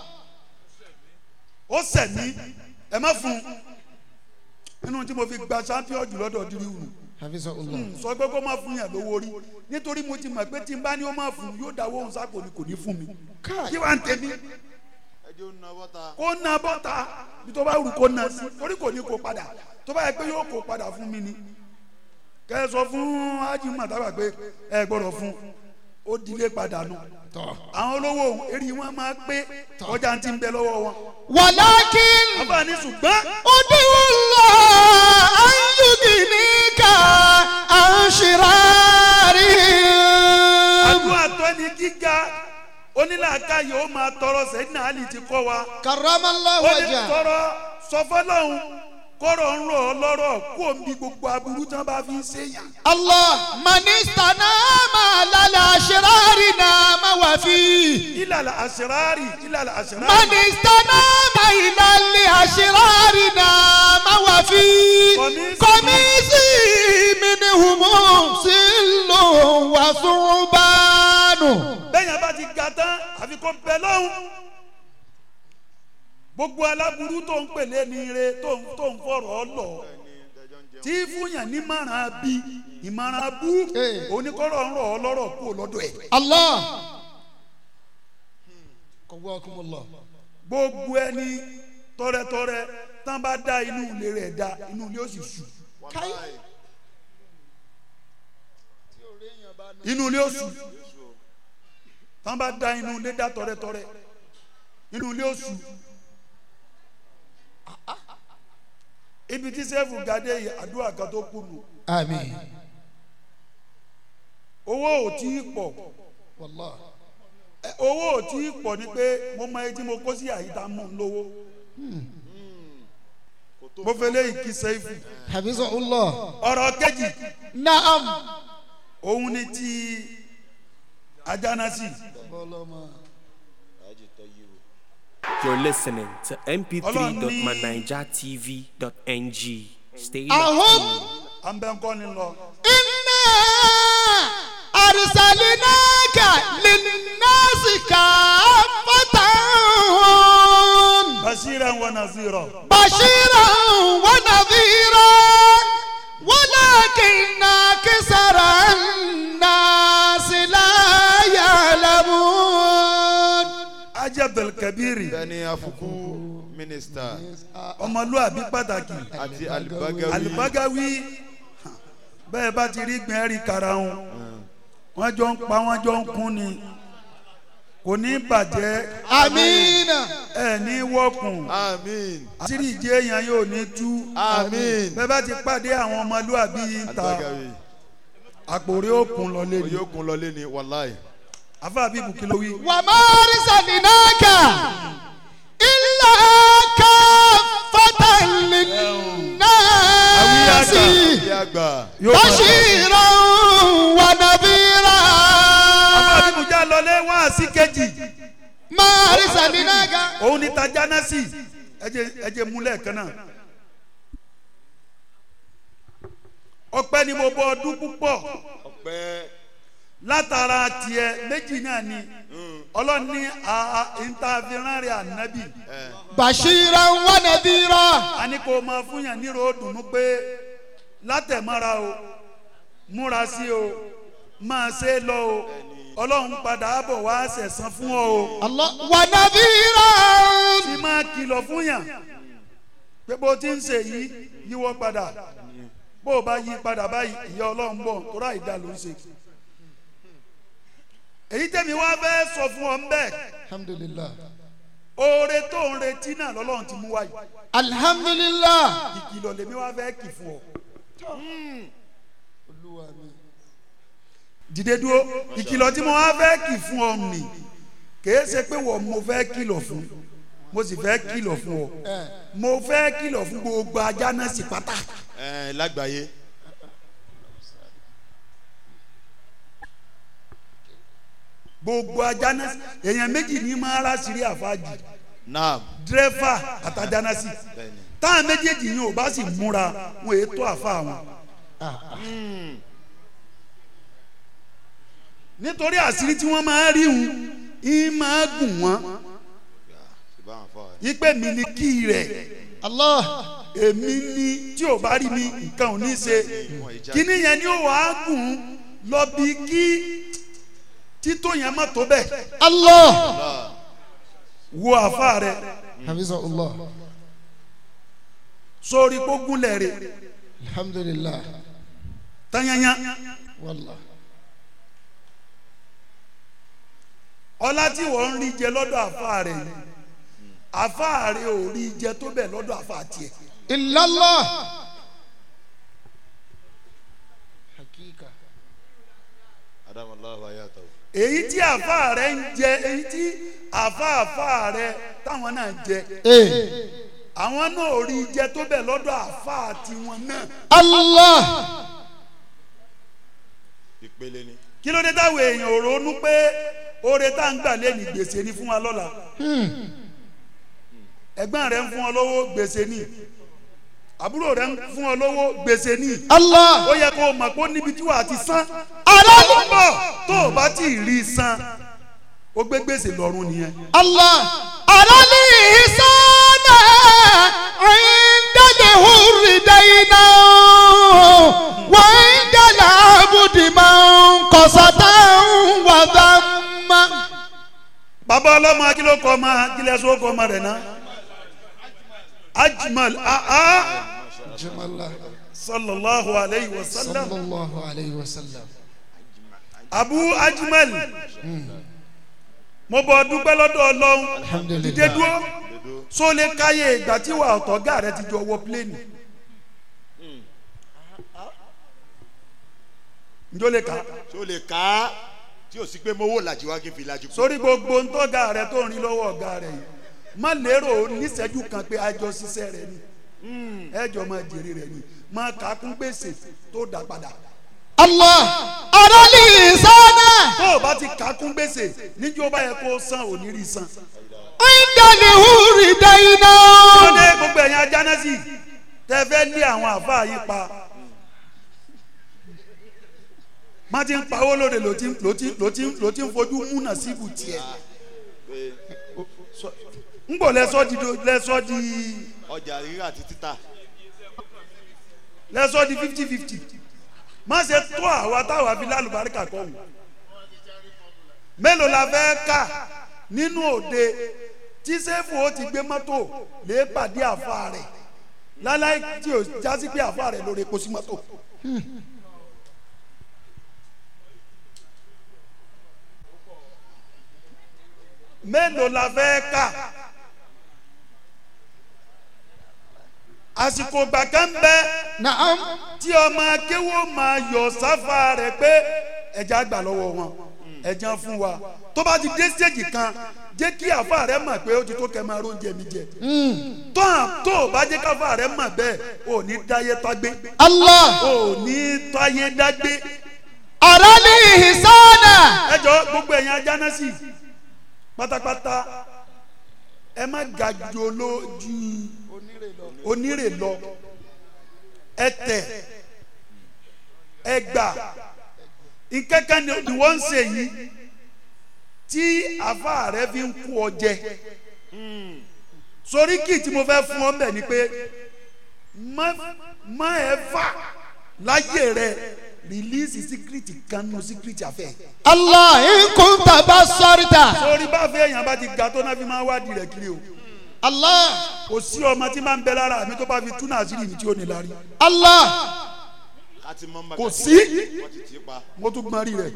ó sẹ̀mí ẹ má fún un nínú tí mo fi gba champion jù lọ́dọ̀ diriwu حفظه الله sọ pé kó má fún yàn lówó rí nítorí mo ti mọ̀ pé tí n bá ní ó má fún un yóò dáwọ́ òun sáko ni kò ní fún mi kí wàá ń tẹ̀mí ẹjọ́ ń na bọ́ta kó na bọ́ta bí tó bá rù kó na sí torí kò ní kó padà tó bá yẹ pé yóò kó padà fún mi ni kẹ ẹ sọ fún ájì màtàbà pé ẹ gbọ́dọ̀ fún ó dilé padà nù àwọn olówó èrì wọn máa pé ọjà ti ń bẹ lọ́wọ́ wọn ولكن àbáni ṣùgbọ́n ادعو الله أن يغنيك عن شرارهم àdúrà tó ní gíga onílàáká yóò máa tọrọ sẹ́yìn àlì ti kọ́ wa كرم الله ó ní وجهه tọrọ sọfọlọ́hún kọ́rọ̀ ń rọ̀ ọ́ lọ́rọ̀ kó o ń bi gbogbo aburú tí wọ́n bá fi ń ṣèyàn. الله من استنام على الأشرار نام وفيه ilàlà àṣírárì ilàlà àṣírárì. من استنام إلى الأشرار نام وفيه قميص- قميصي منهم سل وثعبان bẹ́ẹ̀yàn bá ti ga tán àfi kó bẹ lọ́hùn. gbogbo aláburú tó ń pèlè ní ire tó ń tó ń fọ̀rọ̀ ọ́ lọ tí fúnyàn ní márùn bí ìmọ̀ràn bú Eh. oníkọ́rọ̀ ń rọ̀ ọ́ lọ́rọ̀ kú lọ́dọ̀ ẹ̀. الله قواكم الله gbogbo ẹni tọrẹtọrẹ tán bá dá inú ilé rẹ̀ dá inú ilé ó sì sùn. wàláì inú ilé oṣù tán bá da inú ilé dá tọrẹtọrẹ inú ilé oṣù ibi tí sẹ́fù gàdé yìí àdúrà kan tó kù nù àmín owó ò tí ì pọ̀ wàllahi ẹ, owó ò tí ì pọ̀ ni pé mo mọ etí mo kó sí àyíká mọ̀ ń lówó mo fẹ́ lé ìkí sẹ́fù hafizahullah ọ̀rọ̀ kejì naam òun ni ti ajánásì You're listening to mp3.manijatv.ng. Stay ahum locked in. àmbẹ̀ńkọ́ ni lọ inna arsalinaka linnasi kaffatan bashiran wa nazira بشيرا ونذيرا ولكن أكثر الناس لا يعلمون ajabel kabiri bẹ́ẹ̀ni afuku mínísítà ọmọlúwàbí pàtàkì àti alibagawi alibagawi bẹ́ẹ̀ bá ti rí gbìn ẹ́rì karahun wọ́n jọ ń pa wọ́n jọ ń kún ni kò ní bàjẹ́ آمين ẹ̀ ní wọ́kùn àmín àṣírí ìjẹ́ èèyàn yóò ní tú àmín bẹ́ẹ̀ bá ti pàdé àwọn ọmọlúwàbí ta alibagawi àpòrí òkun lọ lé ní oyè okun lọlé ni wàláì àfáà bíbù kí ló wí. وما أرسلناك إلا كافة للناس bí àgbà yóò máa- بشيرا ونذيرا àfáà bíbù já lọlé wá sí kejì ما أرسلناك òun ni tajánásì ẹjẹ ẹjẹ múlẹ̀ kan náà ọpẹ́ ni mo bọ ọdún púpọ̀ ọpẹ́ látara tiẹ̀ méjì náà ni ọlọ́run ní ìntàfihàn rẹ̀ ànábì بشيرا ونذيرا a ní kó o máa fún yàn nírò dùnú pé látẹ̀mọ́ra o múra sí o máa ṣe é lọ o ọlọ́run padà bọ̀ wá sẹ̀san fún ọ o الله ونذيرا tí máa kìlọ̀ fún yàn pé bó ti ń ṣe yìí yíwọ́ padà bó o bá yí padà báyìí ìyá ọlọ́run bọ̀ tó ráì dá ló ń ṣe. èyí tẹ̀mí wá fẹ́ sọ fún ọ ńbẹ́ الحمد لله oore tó ń retí náà lọ́lọ́run ti mú wáyé الحمد لله ìkìlọ̀ lèmi wá fẹ́ kì fún ọ. dìde dúró ìkìlọ̀ tí mo wá fẹ́ kì fún ọ nì kìí ṣe pé wọ́n mo fẹ́ kìlọ̀ fún mo sì fẹ́ kìlọ̀ fún ọ mo fẹ́ kìlọ̀ fún gbogbo ajá náà sí pátá. ẹ lágbàáyé gbogbo ajá náà sí èèyàn méjì ní máa rà sírí àfáàjì naam dírẹ́fà àtàjà náà sí bẹ́ẹ̀ni táwọn méjèèjì yìí ò bá sì múra wọn èé tó àfa wọn. nítorí àṣírí tí wọ́n máa rí wọn yìí máa gùn wọ́n ṣùgbọ́n àwọn afọ ipe mi ni kí rẹ̀ الله èmi ni tí ò bá rí mi nǹkan ò ní ṣe kíní yẹn ni ó wàá gùn lọ bí kí títò yẹn má tó bẹ́ẹ̀ الله wo àfa rẹ̀ حفظه الله sórí gbógunlẹ̀ rẹ̀ الحمد لله tányányá والله ọlá tí wọ́n ń rí jẹ lọ́dọ̀ àfa rẹ̀ yìí àfa rẹ̀ ò rí jẹ tó bẹ̀ lọ́dọ̀ àfa tiẹ̀ إلا الله حقيقة adamallahu ayatahu èyí tí àfa rẹ̀ ń jẹ èyí tí àfa àfa rẹ̀ táwọn náà jẹ إيه àwọn náà ò rí jẹ tó bẹ̀ lọ́dọ̀ àfa tiwọn náà الله ìpele ni kí ló dé táwọn èèyàn ò ronú pé oore tá à ń gbà lé ní gbèsè ni fún wa lọ́la ẹ̀gbọ́n rẹ̀ ń fún ọ lówó gbèsè ni àbúrò rẹ̀ ń fún ọ lówó gbèsè ni الله ó yẹ kó o mọ̀ pé ó níbi tí wàá ti san على bọ̀ tó o bá tí ì rí i san ó gbé gbèsè lọ́rùn nìyẹn. الله على الإحسان عند ظهور دينا وعند العبد منقصة وذم bàbá ọlọ́mọ akílókọ ọmọ akílẹ̀sọ ọkọ ọmọ rẹ̀ náà ajmal aa جمال الله sallallahu alayhi wa sallam صلى الله عليه وسلم abu ajimal mo bọ dúpẹ́ lọ́dọ̀ ọlọ́run Alhamdulillah. dìde dúró so lè káyé ìgbà tí wà ọ̀tọ̀gá rẹ ti jọ wọ pléènì njó lè ká tí o lè ká tí o sì pé mo wò làjì wá kí n fi làjì kú. sórí gbogbo ntọ́gà rẹ tó ń rí lọ́wọ́ ọ̀gá rẹ yìí má lérò níṣẹ́jú kan pé àjọ ṣiṣẹ́ rẹ ni ẹjọ́ máa jèrè rẹ ni máa kà á kún gbèsè tó dá padà Allah arali sana tó o bá ti kà á kún gbèsè níjó bá yẹ kó o san ò ní rí san. indali huri daina. tó dé gbogbo ẹ̀yin ajánásì tẹ fẹ́ lé àwọn àfáà yìí pa má ti ń pawó lóde ló ti ló ti ló ti ló ti ń fojú múnà síbù tiẹ̀ ń bò lẹ́sọ́ di do- lẹ́sọ́ di ọjà rírà àti títà. lẹ́sọ́ di fifty fifty má ṣe tó àwa táwa fi lálùbáríkà kọ́ wù mélòó la fẹ́ kà nínú òde tí sẹ́fù ó ti gbé mọ́tò lè pàdé àfa rẹ̀ láláì tí o jásí pé àfa rẹ̀ lórí epo sí mọ́tò. mélòó la fẹ́ kà àsìkò gbàgbọ́ ń bẹ Naam. tí ọmọ akéwò máa yọ sáfà rẹ̀ pé ẹja gbà lọ́wọ́ wọn ẹja fún wa tó bá ti dé stéèjì kan jẹ́ kí àfa rẹ̀ mọ̀ pé ó ti tó kẹ́ máa róúnjẹ mi jẹ tó à tó o bá jẹ́ káfa rẹ̀ mọ̀ bẹ́ẹ̀ ò ní dáyé tágbé Allah ò ní táyé dágbé arali sana. ẹ jọ gbogbo ẹ̀yin ajánásì pátápátá ẹ má ga ju olójú onírè lọ ẹ tẹ ẹ gbà nkẹ́kẹ́ ni ni wọ́n ń ṣe yìí tí àfa rẹ fi ń kú ọ jẹ sórí kì tí mo fẹ́ fún ọ mbẹ̀ ni pé má má ẹ fà láyé rẹ rìlíìsì síkírìtì kan nù síkírìtì àfẹ́ Allah in kunta basarta. sórí bá fẹ́ èèyàn bá ti ga tó náà fi máa wádìí rẹ̀ kiri o Allah kò sí ọmọ tí máa ń bẹ lára mi tó bá fi túnà àṣírí mi tí ó ní lárí Allah ká ti mọ́ mbà kò ká- sí wọ́n ti tì í pa. mo tún gbọ́n rí rẹ̀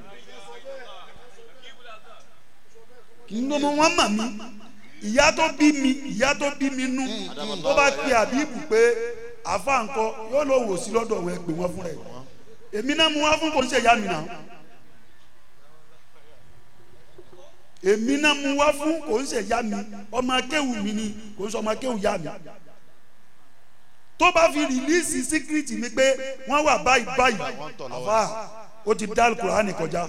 nínú wọn mà mí ìyá tó bí mi ìyá tó bí mi nú tó bá pe àbíbù pé àfa ńkọ yóò lọ wò sí lọ́dọ̀ wọn ẹ pè wọ́n fún rẹ̀ èmi náà mú wá fún kò ń ṣe ìyá mi náà èmi náà mú wá fún kò ń ṣe ìyá mi ọmọ akéwù mi ni kò ń ṣe ọmọ akéwù ìyá mi tó bá fi rìlíìsì síkírìtì mi pé wọ́n wà báyìí báyìí àfa ó ti dá alukur'ani kọjá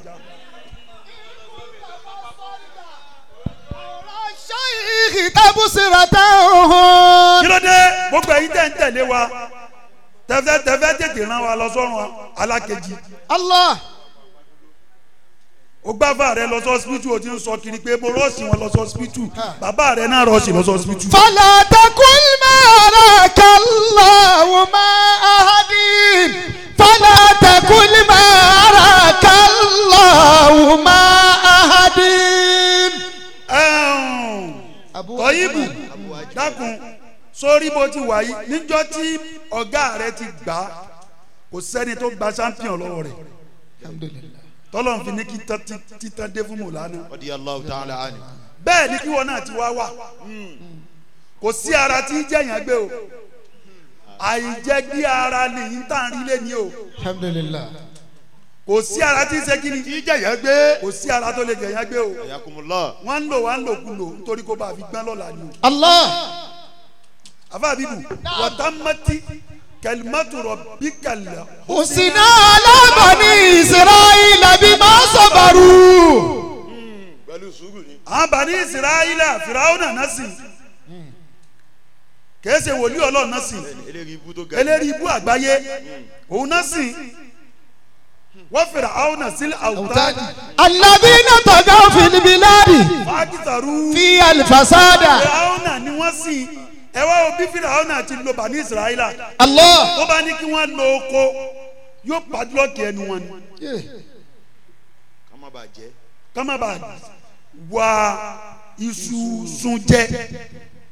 shaykh tabsirata. kí ló dé gbogbo ẹ̀yin tẹ̀ ń tẹ̀lé wa tẹ́fẹ́ tẹ́fẹ́ tètè rán wa lọ sọ́run alákejì Allah ó gbáfà rẹ lọ sọ́sibítù ó ti ń sọ kiri pé mo rọ́ọ̀sì wọn lọ sọ́sibítù bàbá rẹ náà rọ́ọ̀sì lọ sọ́sibítù. fala takul ma araka Allah ma ahadin. fala takul ma araka Allah ma ahadin. tọ́yìbù dákun sórí bó ti wà yìí níjọ́ tí ọ̀gá rẹ ti gbà á kò sẹ́ni tó gba champion lọ́wọ́ rẹ̀ alhamdulillah. tọ́lọ́n fi ní kí tán- tí- títán dé fún mọ̀lánà Radiyallahu ta'ala anhu. bẹ́ẹ̀ ni kí wọn náà ti wá wà kò sí ara tí jẹ̀yàn gbé o àìjẹ́gbé ara nìyí tá à ń rí lé ní o alhamdulillah. kò sí ara tí ń ṣe kí ni kí jẹ̀yẹ́ gbé. kò sí ara tó lè jẹ̀yàn gbé o ayakumullah. wọ́n ń lò wọ́n ń lò kú lò nítorí kó bá a fi gbọ́n lọ́la ni o. Allah àfa bíbù wàtámátì kẹlímátù rọ̀bì kàlẹ́ usina ala bani israila bima sabaru. pẹ̀lú sùúrù ni. àwọn bani israẹla firawuna nasi kìí ṣe wòlíì ọlọ́run nasi eléyìí ibú tó ga. eléyìí ibú àgbáyé òun nasi wọ́n firawuna sílẹ̀ àwùtáàdì alladhina tagaw fil biladi fàákìtàrú fi alfasada. firawuna ni wọ́n sìn ẹ wá wo bí firawuna ti lo bani israẹla Allah. tó bá ní kí wọ́n lo oko yóò padlọ́ọ̀kì ẹnu wọn ni ká má bàa jẹ́. kọ́má bá wá iṣu sun jẹ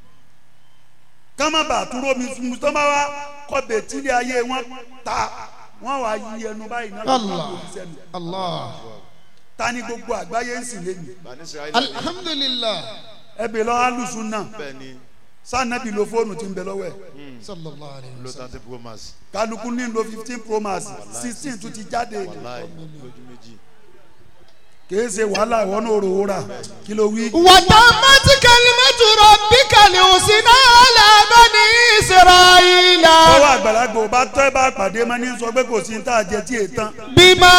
kọ́má bá tún rómi sun tó bá wá kọ́ bẹ̀tílẹ̀ ayé wọn ta wọ́n wá yí ẹnu báyìí náà Allah. lọ́wọ́ sẹ́nu Allah. ta ni gbogbo àgbáyé ń sìn lẹ́nu bani israẹli alhamdulilah. ẹbí lọ alùsùn náà bẹ́ẹ̀ ni sànàbí lo fóònù tí ń bẹ lọ́wọ́ ẹ̀ sallallahu alayhi wa lo sallam. thirty pro max kálukú ní lo fifteen pro max sixteen tún ti jáde láì lójú méjì kìí ṣe wàhálà ìwọ náà rò wúrà kí ló wí. وتمت كلمة ربك الحسنى على بني إسرائيل ọwọ́ àgbàlagbà ò bá tọ́ ẹ bá pàdé mọ́ ní sọ pé kò sí ní tá a jẹ tí èè tán. بما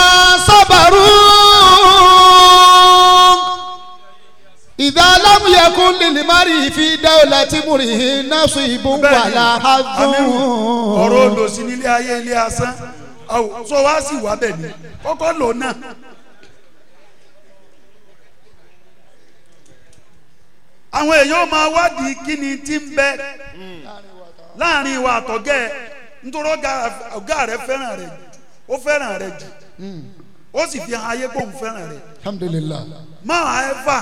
صبروا إذا لم يكن للمرء في دولة مره نصيب ولا حظ ọ̀rọ̀ olòsí nílé ayé ilé asán Àwò, sọ wá sí wà bẹ̀ ni kọ́kọ́ lò náà. àwọn èèyàn máa wádìí kí ni tí ń bẹ láàrin ìwà àtọ̀gẹ́ ẹ̀ nítorí ọ̀gá- ọ̀gá rẹ̀ fẹ́ràn rẹ̀ jù ó fẹ́ràn rẹ̀ jù ó sì fi hàn ayé pé òun fẹ́ràn rẹ̀ الحمد لله máa ẹ fà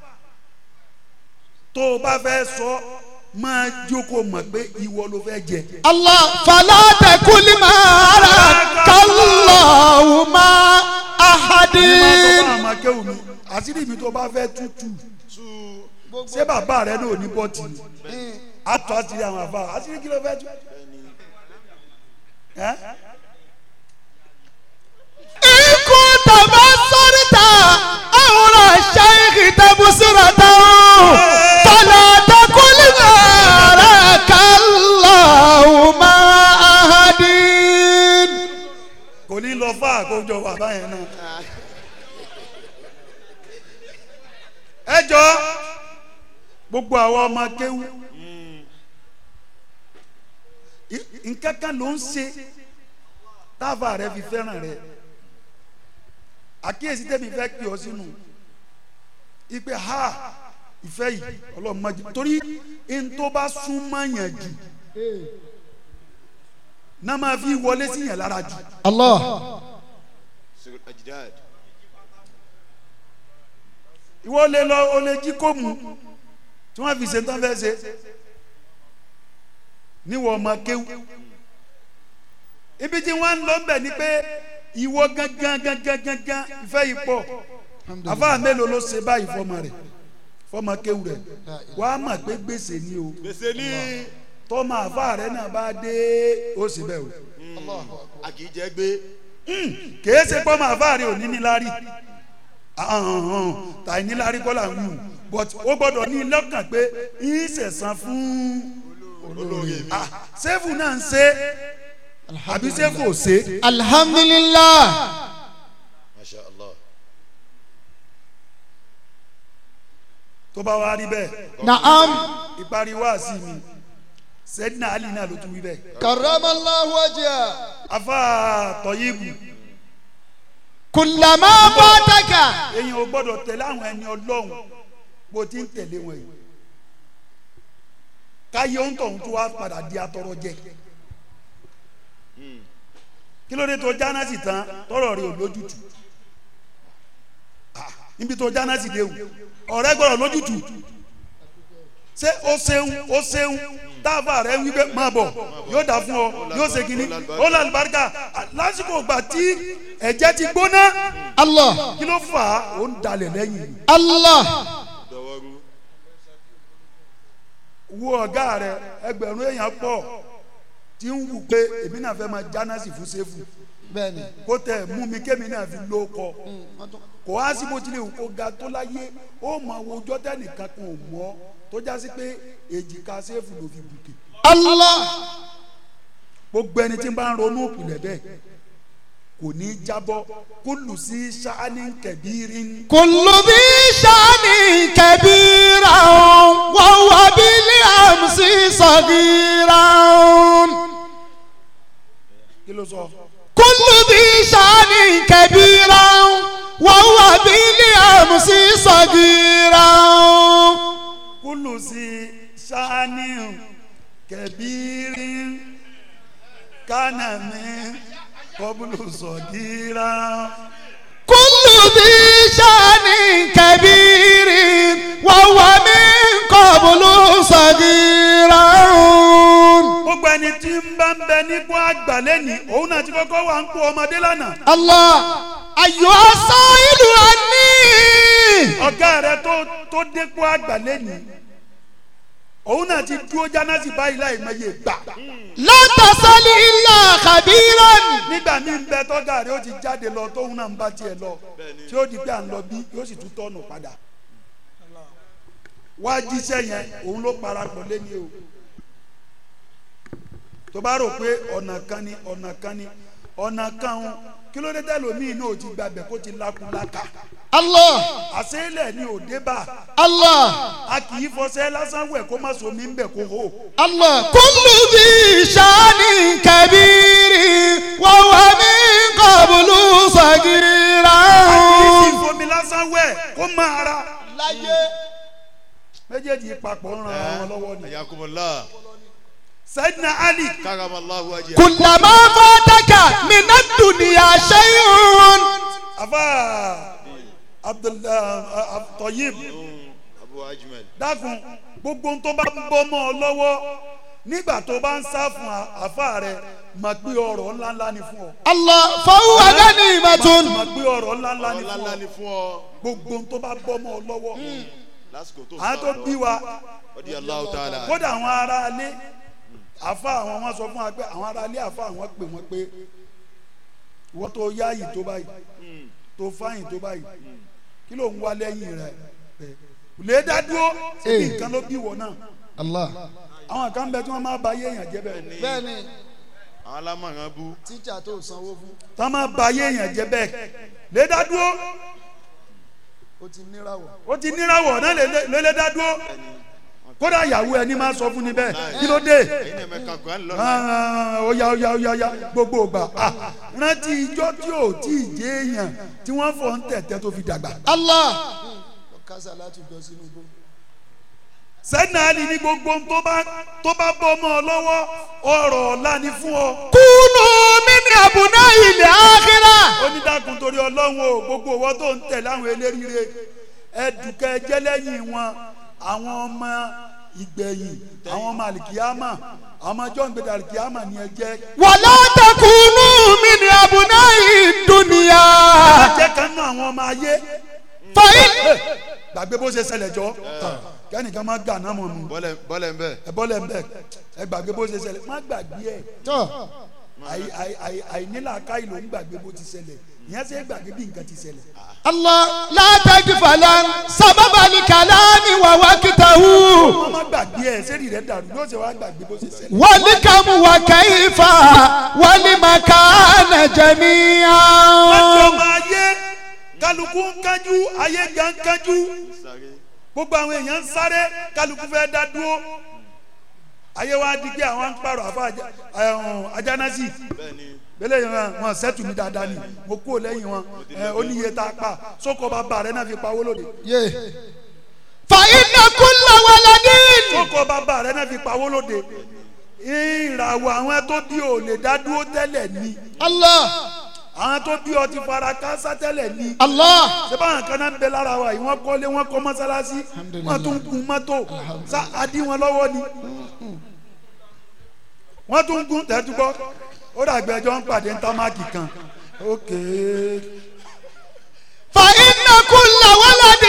tó o bá fẹ́ sọ máa jókòó mọ̀ pé ìwọ ló fẹ́ jẹ. الله فلا تكن ما أراك الله ما أحد ní máa sọ fún àwọn akéwù mi àṣírí mi tó bá fẹ́ tútù ṣé bàbá rẹ náà ní bọ́ọ̀tì ni a tó àṣírí àwọn àfa àṣírí kí ló fẹ́ tú. Ẹ́? إن كنت بصرت أمر الشيخ تبصرة فلا تقل ما أراك الله ما أحد kò ní lọ fà àkójọ bàbá yẹn náà. ẹ jọ gbogbo àwọn ọmọ kéwù I- nǹkan kan ló ń ṣe táàfà rẹ fi fẹ́ràn rẹ àkíyèsí tẹ́mi fẹ́ pè ọ́ sínú ipe ha ìfẹ́ yìí ọlọ́run má jẹ́ torí n tó bá súnmọ́ yàn jù náà máa fi wọlé sí yàn lára jù. الله Sirul ajdad ìwọ lè lọ o lè jí kó mu tí wọn fi ṣe tán fẹ́ ṣe níwọ ọmọ kéwù ibi tí wọn ń lọ bẹ ni pé ìwọ gangan gangan gangan ìfẹ́ yìí pọ̀ àfáà mélòó ló ṣe báyìí fọmọ rẹ̀ fọmọ kéwù rẹ̀ wàá mọ̀ pé gbèsè ni o gbèsè ní tọ́mọ àfáà rẹ̀ náà bá dé ó sì bẹ̀ o a kì í jẹ gbé kèé ṣe pọ́mọ àfáà rẹ̀ ò ní níláárí tàì níláárí kọ́ là ń wù but ó gbọ́dọ̀ ní lọ́kàn pé yín ṣẹ̀san fún olórí mi ah sẹ́fù náà ń ṣe àbí sẹ́fù ò ṣe الحمد لله masha allah tó bá wá rí bẹ́ẹ̀ نعم ìparí wá sí mi sẹ́dínà ali náà ló tún wí bẹ́ẹ̀ كرم الله وجهه afa tọ́yìbù كلما فاتك èyàn ò gbọ́dọ̀ tẹ̀lé àwọn ẹni ọlọ́run bó ti ń tẹ̀lé wọn yìí káyé ń tọ̀hún tó wá padà di atọrọ jẹ kí ló dé tó jánásì tán tọrọ rẹ ò lójútù Ah, níbi tó jánásì dé o ọ̀rẹ́ gbọ́dọ̀ lójútù ṣé ó ṣeun ó ṣeun táàbà rẹ ń wí pé máa bọ̀ yóò dà fún ọ yóò ṣe kínní ó lọ àlùbáríkà lásìkò ìgbà tí ẹ̀jẹ̀ ti gbóná الله kí ló fà á ó ń dalẹ̀ lẹ́yìn ni. الله dọwọrú wo ọ̀gá rẹ ẹgbẹ̀rún èèyàn pọ̀ tí ń wù pé èmi náà fẹ́ máa jánásì fún sẹ́fù بني kó tẹ̀ mú mi kémi náà fi ló kọ kò wá sí bó tilẹ̀ wù kó ga tó láyé ó mọ àwọn ọjọ́ tẹ́nìkan kan ò mọ́ tó já sí pé èjìká sẹ́fù ló fi bùkè الله gbogbo ẹni tí ń bá ń ronú ìpìlẹ̀ bẹ́ẹ̀ kò ní í jábọ́ kó lù sí sáání kẹbírin كل ذي شأن كبيرا وهو بالأمس صغيرا kí ló sọ كل ذي شأن كبيرا وهو بالأمس صغيرا kó lù sí sáání kẹbírin kánàmí kọ́bùlù sọ̀díra. كل ذي شأن كبير وهو من قبل صغيرا gbogbo ẹni ẹni tí ń bá ń bẹ nípò àgbà lẹ́nìí òun náà ti kọ́kọ́ wà ń kó ọmọdé lánàá الله أيها السائل عني ọ̀gá rẹ tó tó dépò àgbà lẹ́nìí òun náà ti dúró jánásì báyìí láì mọye gbà لا تسأل إلا خبيرا nígbà míì ń bẹ tọ́gà rẹ ó ti jáde lọ tóun náà ń bá tiẹ̀ lọ tí ó di pé à ń lọ bí yóò sì tún tọ́nù padà wá jíṣẹ́ yẹn òun ló parapọ̀ lẹ́ni o tó bá rò pé ọ̀nà kan ni ọ̀nà kan ni ọ̀nà kan ń kí ló dé tẹ́lómìn náà ò ti gbàgbẹ́ kó ti lakunlaka الله àṣẹ́lẹ̀ ni òde bá الله a kì í fọṣẹ́ lásán wẹ̀ kó má so mi ń bẹ̀ kó hó الله كل ذي شان كبير وهو من قبل صغيرا ìfomi lásán wẹ̀ kó má ara méjèèjì papọ̀ ń ran ara wọn lọ́wọ́ ni ayakumullah Sayyidina Ali karamallahu wajha. كلما فاتك من الدنيا شيء afa abdullahi Tayyib abu ajmal. dákun gbogbo tó bá ń bọ́ mọ́ ọ lọ́wọ́ nígbà tó bá ń sá fún àfa rẹ mà gbé ọ̀rọ̀ ńláńlá ni fún ọ الله فهو غنيمة mà gbé ọ̀rọ̀ ńláńlá ni fún ọlọ́lá ọ ni fún ọ gbogbo tó bá bọ́ mọ́ ọ lọ́wọ́ lásìkò tó àwọn tó bí wa ọdí aláwọ tààlà. kódà àwọn ará alé àfa àwọn wọn sọ fún wa pé àwọn ará alé àfa àwọn pè wọn pé wọ́n tó yáàyè tó báyìí tó fáyìn tó báyìí kí ló ń wá lẹ́yìn rẹ̀ lè dá dúró síbi nǹkan ló bí wọ náà الله àwọn kan bẹ tí wọ́n máa ba ayé èèyàn jẹ́ bẹ́ẹ̀ bẹ́ẹ̀ni àwọn alámọ̀ràn bú. tíjà tó sanwó fún tí wọ́n máa ba ayé èèyàn jẹ́ bẹ́ẹ̀ lè dá dúró ó ti níràwọ̀ ó ti níràwọ̀ náà lè lè lè dá dúró kódà ìyàwó ẹni máa sọ fún ni bẹ́ẹ̀ kí ló dé ẹ̀yin náà mẹ́ka kọ́ ẹ̀ ń lọ. Ah, ó yá ó yá ó yá ó yá gbogbo ògbà ah, rántí ijọ́ tí ò tí ì jẹ́ èèyàn tí wọ́n fọ̀ ń tẹ̀tẹ̀ tó fi dàgbà. الله kásá láti jọ sínú igbó sẹ́nà àlì ní gbogbo ohun tó bá tó bá bọ́ ọmọ ọ lọ́wọ́ ọ̀rọ̀ ọ̀la ni fún ọ. كونوا من أبناء الآخرة onídàkùn torí ọlọ́run o gbogbo owó tó ń tẹ̀ láwọn eléríire ẹ̀dùkẹ́ jẹ́lẹ́yìn wọn àwọn ọmọ ìgbẹ̀yìn àwọn ọmọ àlìkíyàmà àwọn ọmọ ọjọ́ ìgbẹ́dà àlìkíyàmà ni ẹ jẹ́. ولا تكونوا من أبناء الدنيا jẹ́ kan náà àwọn ọmọ ayé فإن gbàgbé bó ṣe ṣẹlẹ̀ jọ kẹ́nìkan má gà náà mọ̀ nù bọ́lẹ̀ bọ́lẹ̀ ń bẹ̀. ẹ bọ́lẹ̀ ń bẹ̀ ẹ gbàgbé bó ṣe ṣẹlẹ̀ má gbàgbé ẹ̀ àì- àì- àì- àìnílàáká ìlò ń gbàgbé bó ti ṣẹlẹ̀ ìyẹn ṣe é gbàgbé bí nǹkan ti ṣẹlẹ̀. الله لا تغفلن سبب الكلام ووقته wọ́n má gbàgbé ẹ̀ sẹ́ni rẹ̀ dàrú yóò ṣe wá gbàgbé bó ṣe ṣẹlẹ̀. والكم وكيف والمكان wọ́n jọ جميعا máa yé kálukú ń kájú ayé gan ń kájú gbogbo àwọn èèyàn ń sáré kálukú fẹ́ dá dúró ayé wa di pé àwọn ń pààrọ̀ àfa àjà- ẹ̀hún, ajánásì bẹ́lẹ̀ yẹn wọn wọn sẹ́tù mi dáadáa ni mo kú lẹ́yìn wọn ẹ oníye tá a pa sókò bàbá rẹ náà fi pawó lóde فإن كل ولد sókò bàbá rẹ náà fi pawó lóde ìràwọ̀ àwọn tó bí ò lè dá dúró tẹ́lẹ̀ ni الله àwọn tó bí ọ ti fara kásá tẹ́lẹ̀ ni الله sẹ́bà àwọn kan náà ń bẹ lára wa yìí wọ́n kọ́lé wọ́n kọ́ mọ́sálásí wọ́n tún gun mọ́tò sá adí wọn lọ́wọ́ ni wọ́n tún gun tẹ́túgbọ́ ó dàgbẹ́ ẹjọ́ ń pàdé ntámákì kan ókè فإن كل ولد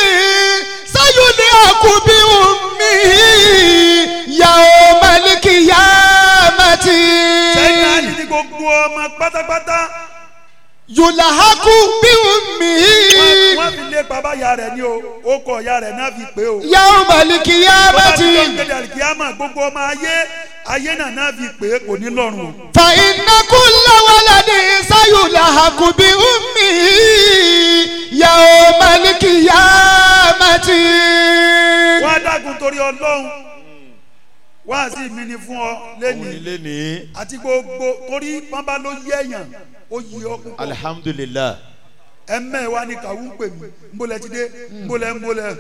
سيلحق بأمه يوم القيامة sẹ́yìn náà ní gbogbo ọmọ pátápátá يلحق بأمه wọ́n fi lé bàbá ya rẹ̀ ní o ó kọ ya rẹ̀ náà fi pé o يوم bàbá tí wọ́n ń القيامة gbẹdẹ àlìkíyàmà gbogbo ọmọ ayé ayé náà náà fi pé kò ní lọ́rùn o. فإن كل ولد سيلحق بأمه يوم القيامة wọ́n á dákun torí ọlọ́run wọ́n á sì mí ni fún ọ òun lẹ́nìí nílé ní. àti gbogbo torí wọ́n bá ló yé èèyàn ó yí ọ púpọ̀ alihamudulilayi. ẹ̀mẹ́ wa ni kàwú ń pè mí nbólẹ̀ ti dé nbólẹ̀ nbólẹ̀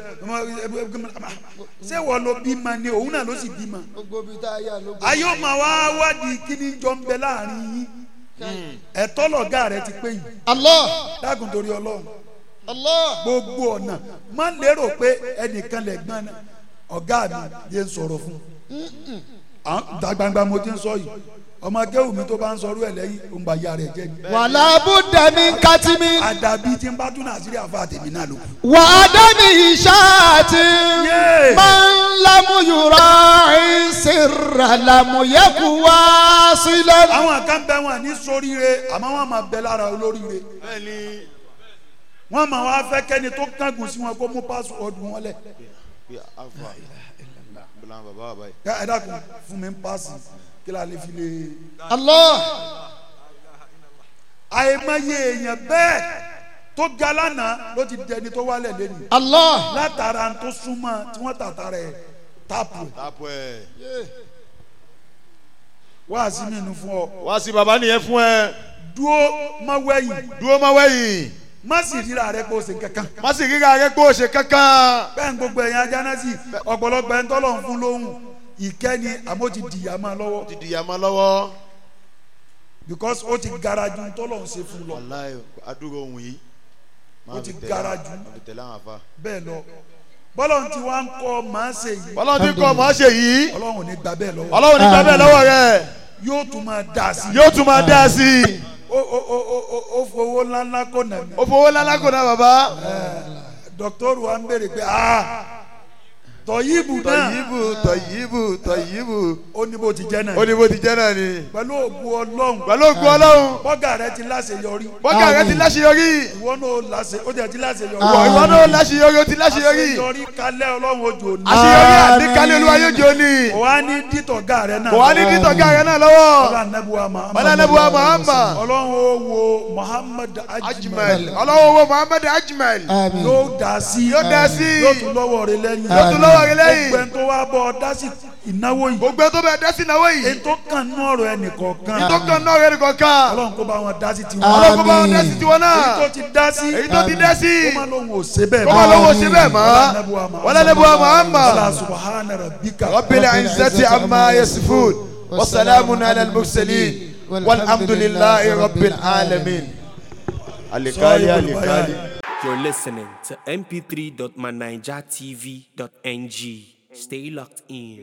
ṣé wọ́n ló bímọ ni òun náà ló sì bímọ. ayé ó máa wá wádìí kíní jọ ń bẹ láàrin yín ẹ̀tọ́ lọ̀gá rẹ ti pé yìí الله dákun torí ọlọ́run الله gbogbo ọ̀nà má lérò pé ẹnìkan lè gbọ́n ọ̀gá mi yé ń sọ̀rọ̀ fún à- ìta gbangba mo ti ń sọ yìí ọmọ akéwù mi tó bá ń sọrú ẹ lẹ́yìn òun bá ya rẹ̀ jẹ́ ni. wàlá bùdẹ̀mí kátìmí àdàbí tí ń bá tún nàìjírí àfa tèmi náà ló kù. wà á dání ìṣáàtì Yé! máa ń lámúyúrọ̀ ìṣirà làmúyẹ́kù wá sílẹ̀. àwọn kan bẹ wọn ní sóríire àmọ́ wọn máa bẹ lára olóríire bẹ́ẹ̀ni wọn máa wá fẹ́ kẹ́ni tó kángun sí wọn kó mú pásíwọ́ọ̀dù wọn lẹ̀ bí afa bùlá bàbá bàbá yìí. ẹ ẹ dákun fún mi ń pàṣẹ kí la lè fi lè. Allah àìmọye èèyàn bẹ́ẹ̀ tó ga lánàá ló ti dẹni tó wálẹ̀ lẹ́nu Allah látara tó súnmọ́ tí wọ́n tàtà rẹ̀ táàpù ẹ̀ tápù ẹ̀. wá sí mi nu fún ọ wá sí bàbá nìyẹn fún ẹ dúó má wẹ̀yìn dúró má wẹ̀yìn má sì ríra rẹ kó o ṣe kankan má sì ríra rẹ pé o ṣe kankan. bẹ́ẹ̀ ń gbogbo ẹ̀yin ajánásì ọ̀pọ̀lọpọ̀ ẹ̀ ń tọ́lọ̀ ń fún lóhùn ìkẹ́ni àmọ́ ti dìyà máa lọ́wọ́ ti dìyà máa lọ́wọ́. because ó ti gara ju tọ́lọ̀ ń ṣe fún lọ wàláyé adúrò ohun yìí. Ó ti gara jù. má fi tẹ̀lé àwọn afa. bẹ́ẹ̀ lọ bọ́lọ̀ tí wọ́n á ń kọ́ máa ń ṣe yìí ọlọ́run ti kọ́ mọ́ ṣe yìí. ọlọ́run ò ní gbà bẹ́ẹ̀ lọ́wọ́ ọlọ́run ní gbà bẹ́ẹ̀ lọ́wọ́ rẹ̀. yóò tún máa dà sí i yóò tún máa dá sí i. ó ó ó ó ó- ó fowó ńláńlá kó nà mí ó fowó lálákò náà bàbá. dọ́kítọ́rù wa ń béèrè pé ah tọ̀yìbù náà tọ̀yìbù tọ̀yìbù tọ̀yìbù. ó ní bó ti jẹ́ náà ó ní bó ti jẹ́ náà ni. pẹ̀lú ògùn ọlọ́run pẹ̀lú ògùn ọlọ́run. bọ́gà rẹ ti láṣeyọrí bọ́gà rẹ ti láṣeyọrí. ìwọ náà láṣe ó jẹ́ ti láṣeyọrí ìwọ ìwọ náà láṣeyọrí ó ti láṣeyọrí. àṣeyọrí kalẹ̀ ọlọ́run ojú òní àṣeyọrí àdékalẹ̀ olúwa yóò jẹ́ òní. kò wá ní dítọ̀gà rẹ náà kò wá ní títọ́gà rẹ náà lọ́wọ́. ọlọ́run anábùwà Muhammad ọlọ́run anábùwà Muhammad. ọlọ́run ó wo Muhammad ajmal ajmal ọlọ́wọ́ wo muhammed ajmal. àmín yóò dá sí yóò dá sí i. yóò tún lọ́wọ́ rẹ lẹ́yìn yóò tún lọ́wọ́ rẹ lẹ́yìn. gbogbo ẹni tó wá bọ́ ọ dá sí ìnáwó yìí gbogbo ẹ tó bẹ dẹ́sí náwó yìí. ètò kan nú ọ̀rọ̀ ẹnìkọ̀ọ̀kan tó kàn náà rẹ nìkan kan. ọlọ́run kó bá wọn dá sí tiwọn ọlọ́run kó bá wọn Àmín. dẹ́sí tiwọn èyí tó náà. ti dá sí èyí tó ti dẹ́sí. kó má lóun ò ṣe bẹ́ẹ̀ kó má lọ́wọ́ ṣe bẹ́ẹ̀ mọ́. mọ́ wala nabuwa muhammad. wala subhana rabbika rabbil izzati amma yasifun. wa salamun ala al-mursalin. walhamdulillahi rabbil alamin. alikali alikali. You're listening to mp3.manijatv.ng. Stay locked in.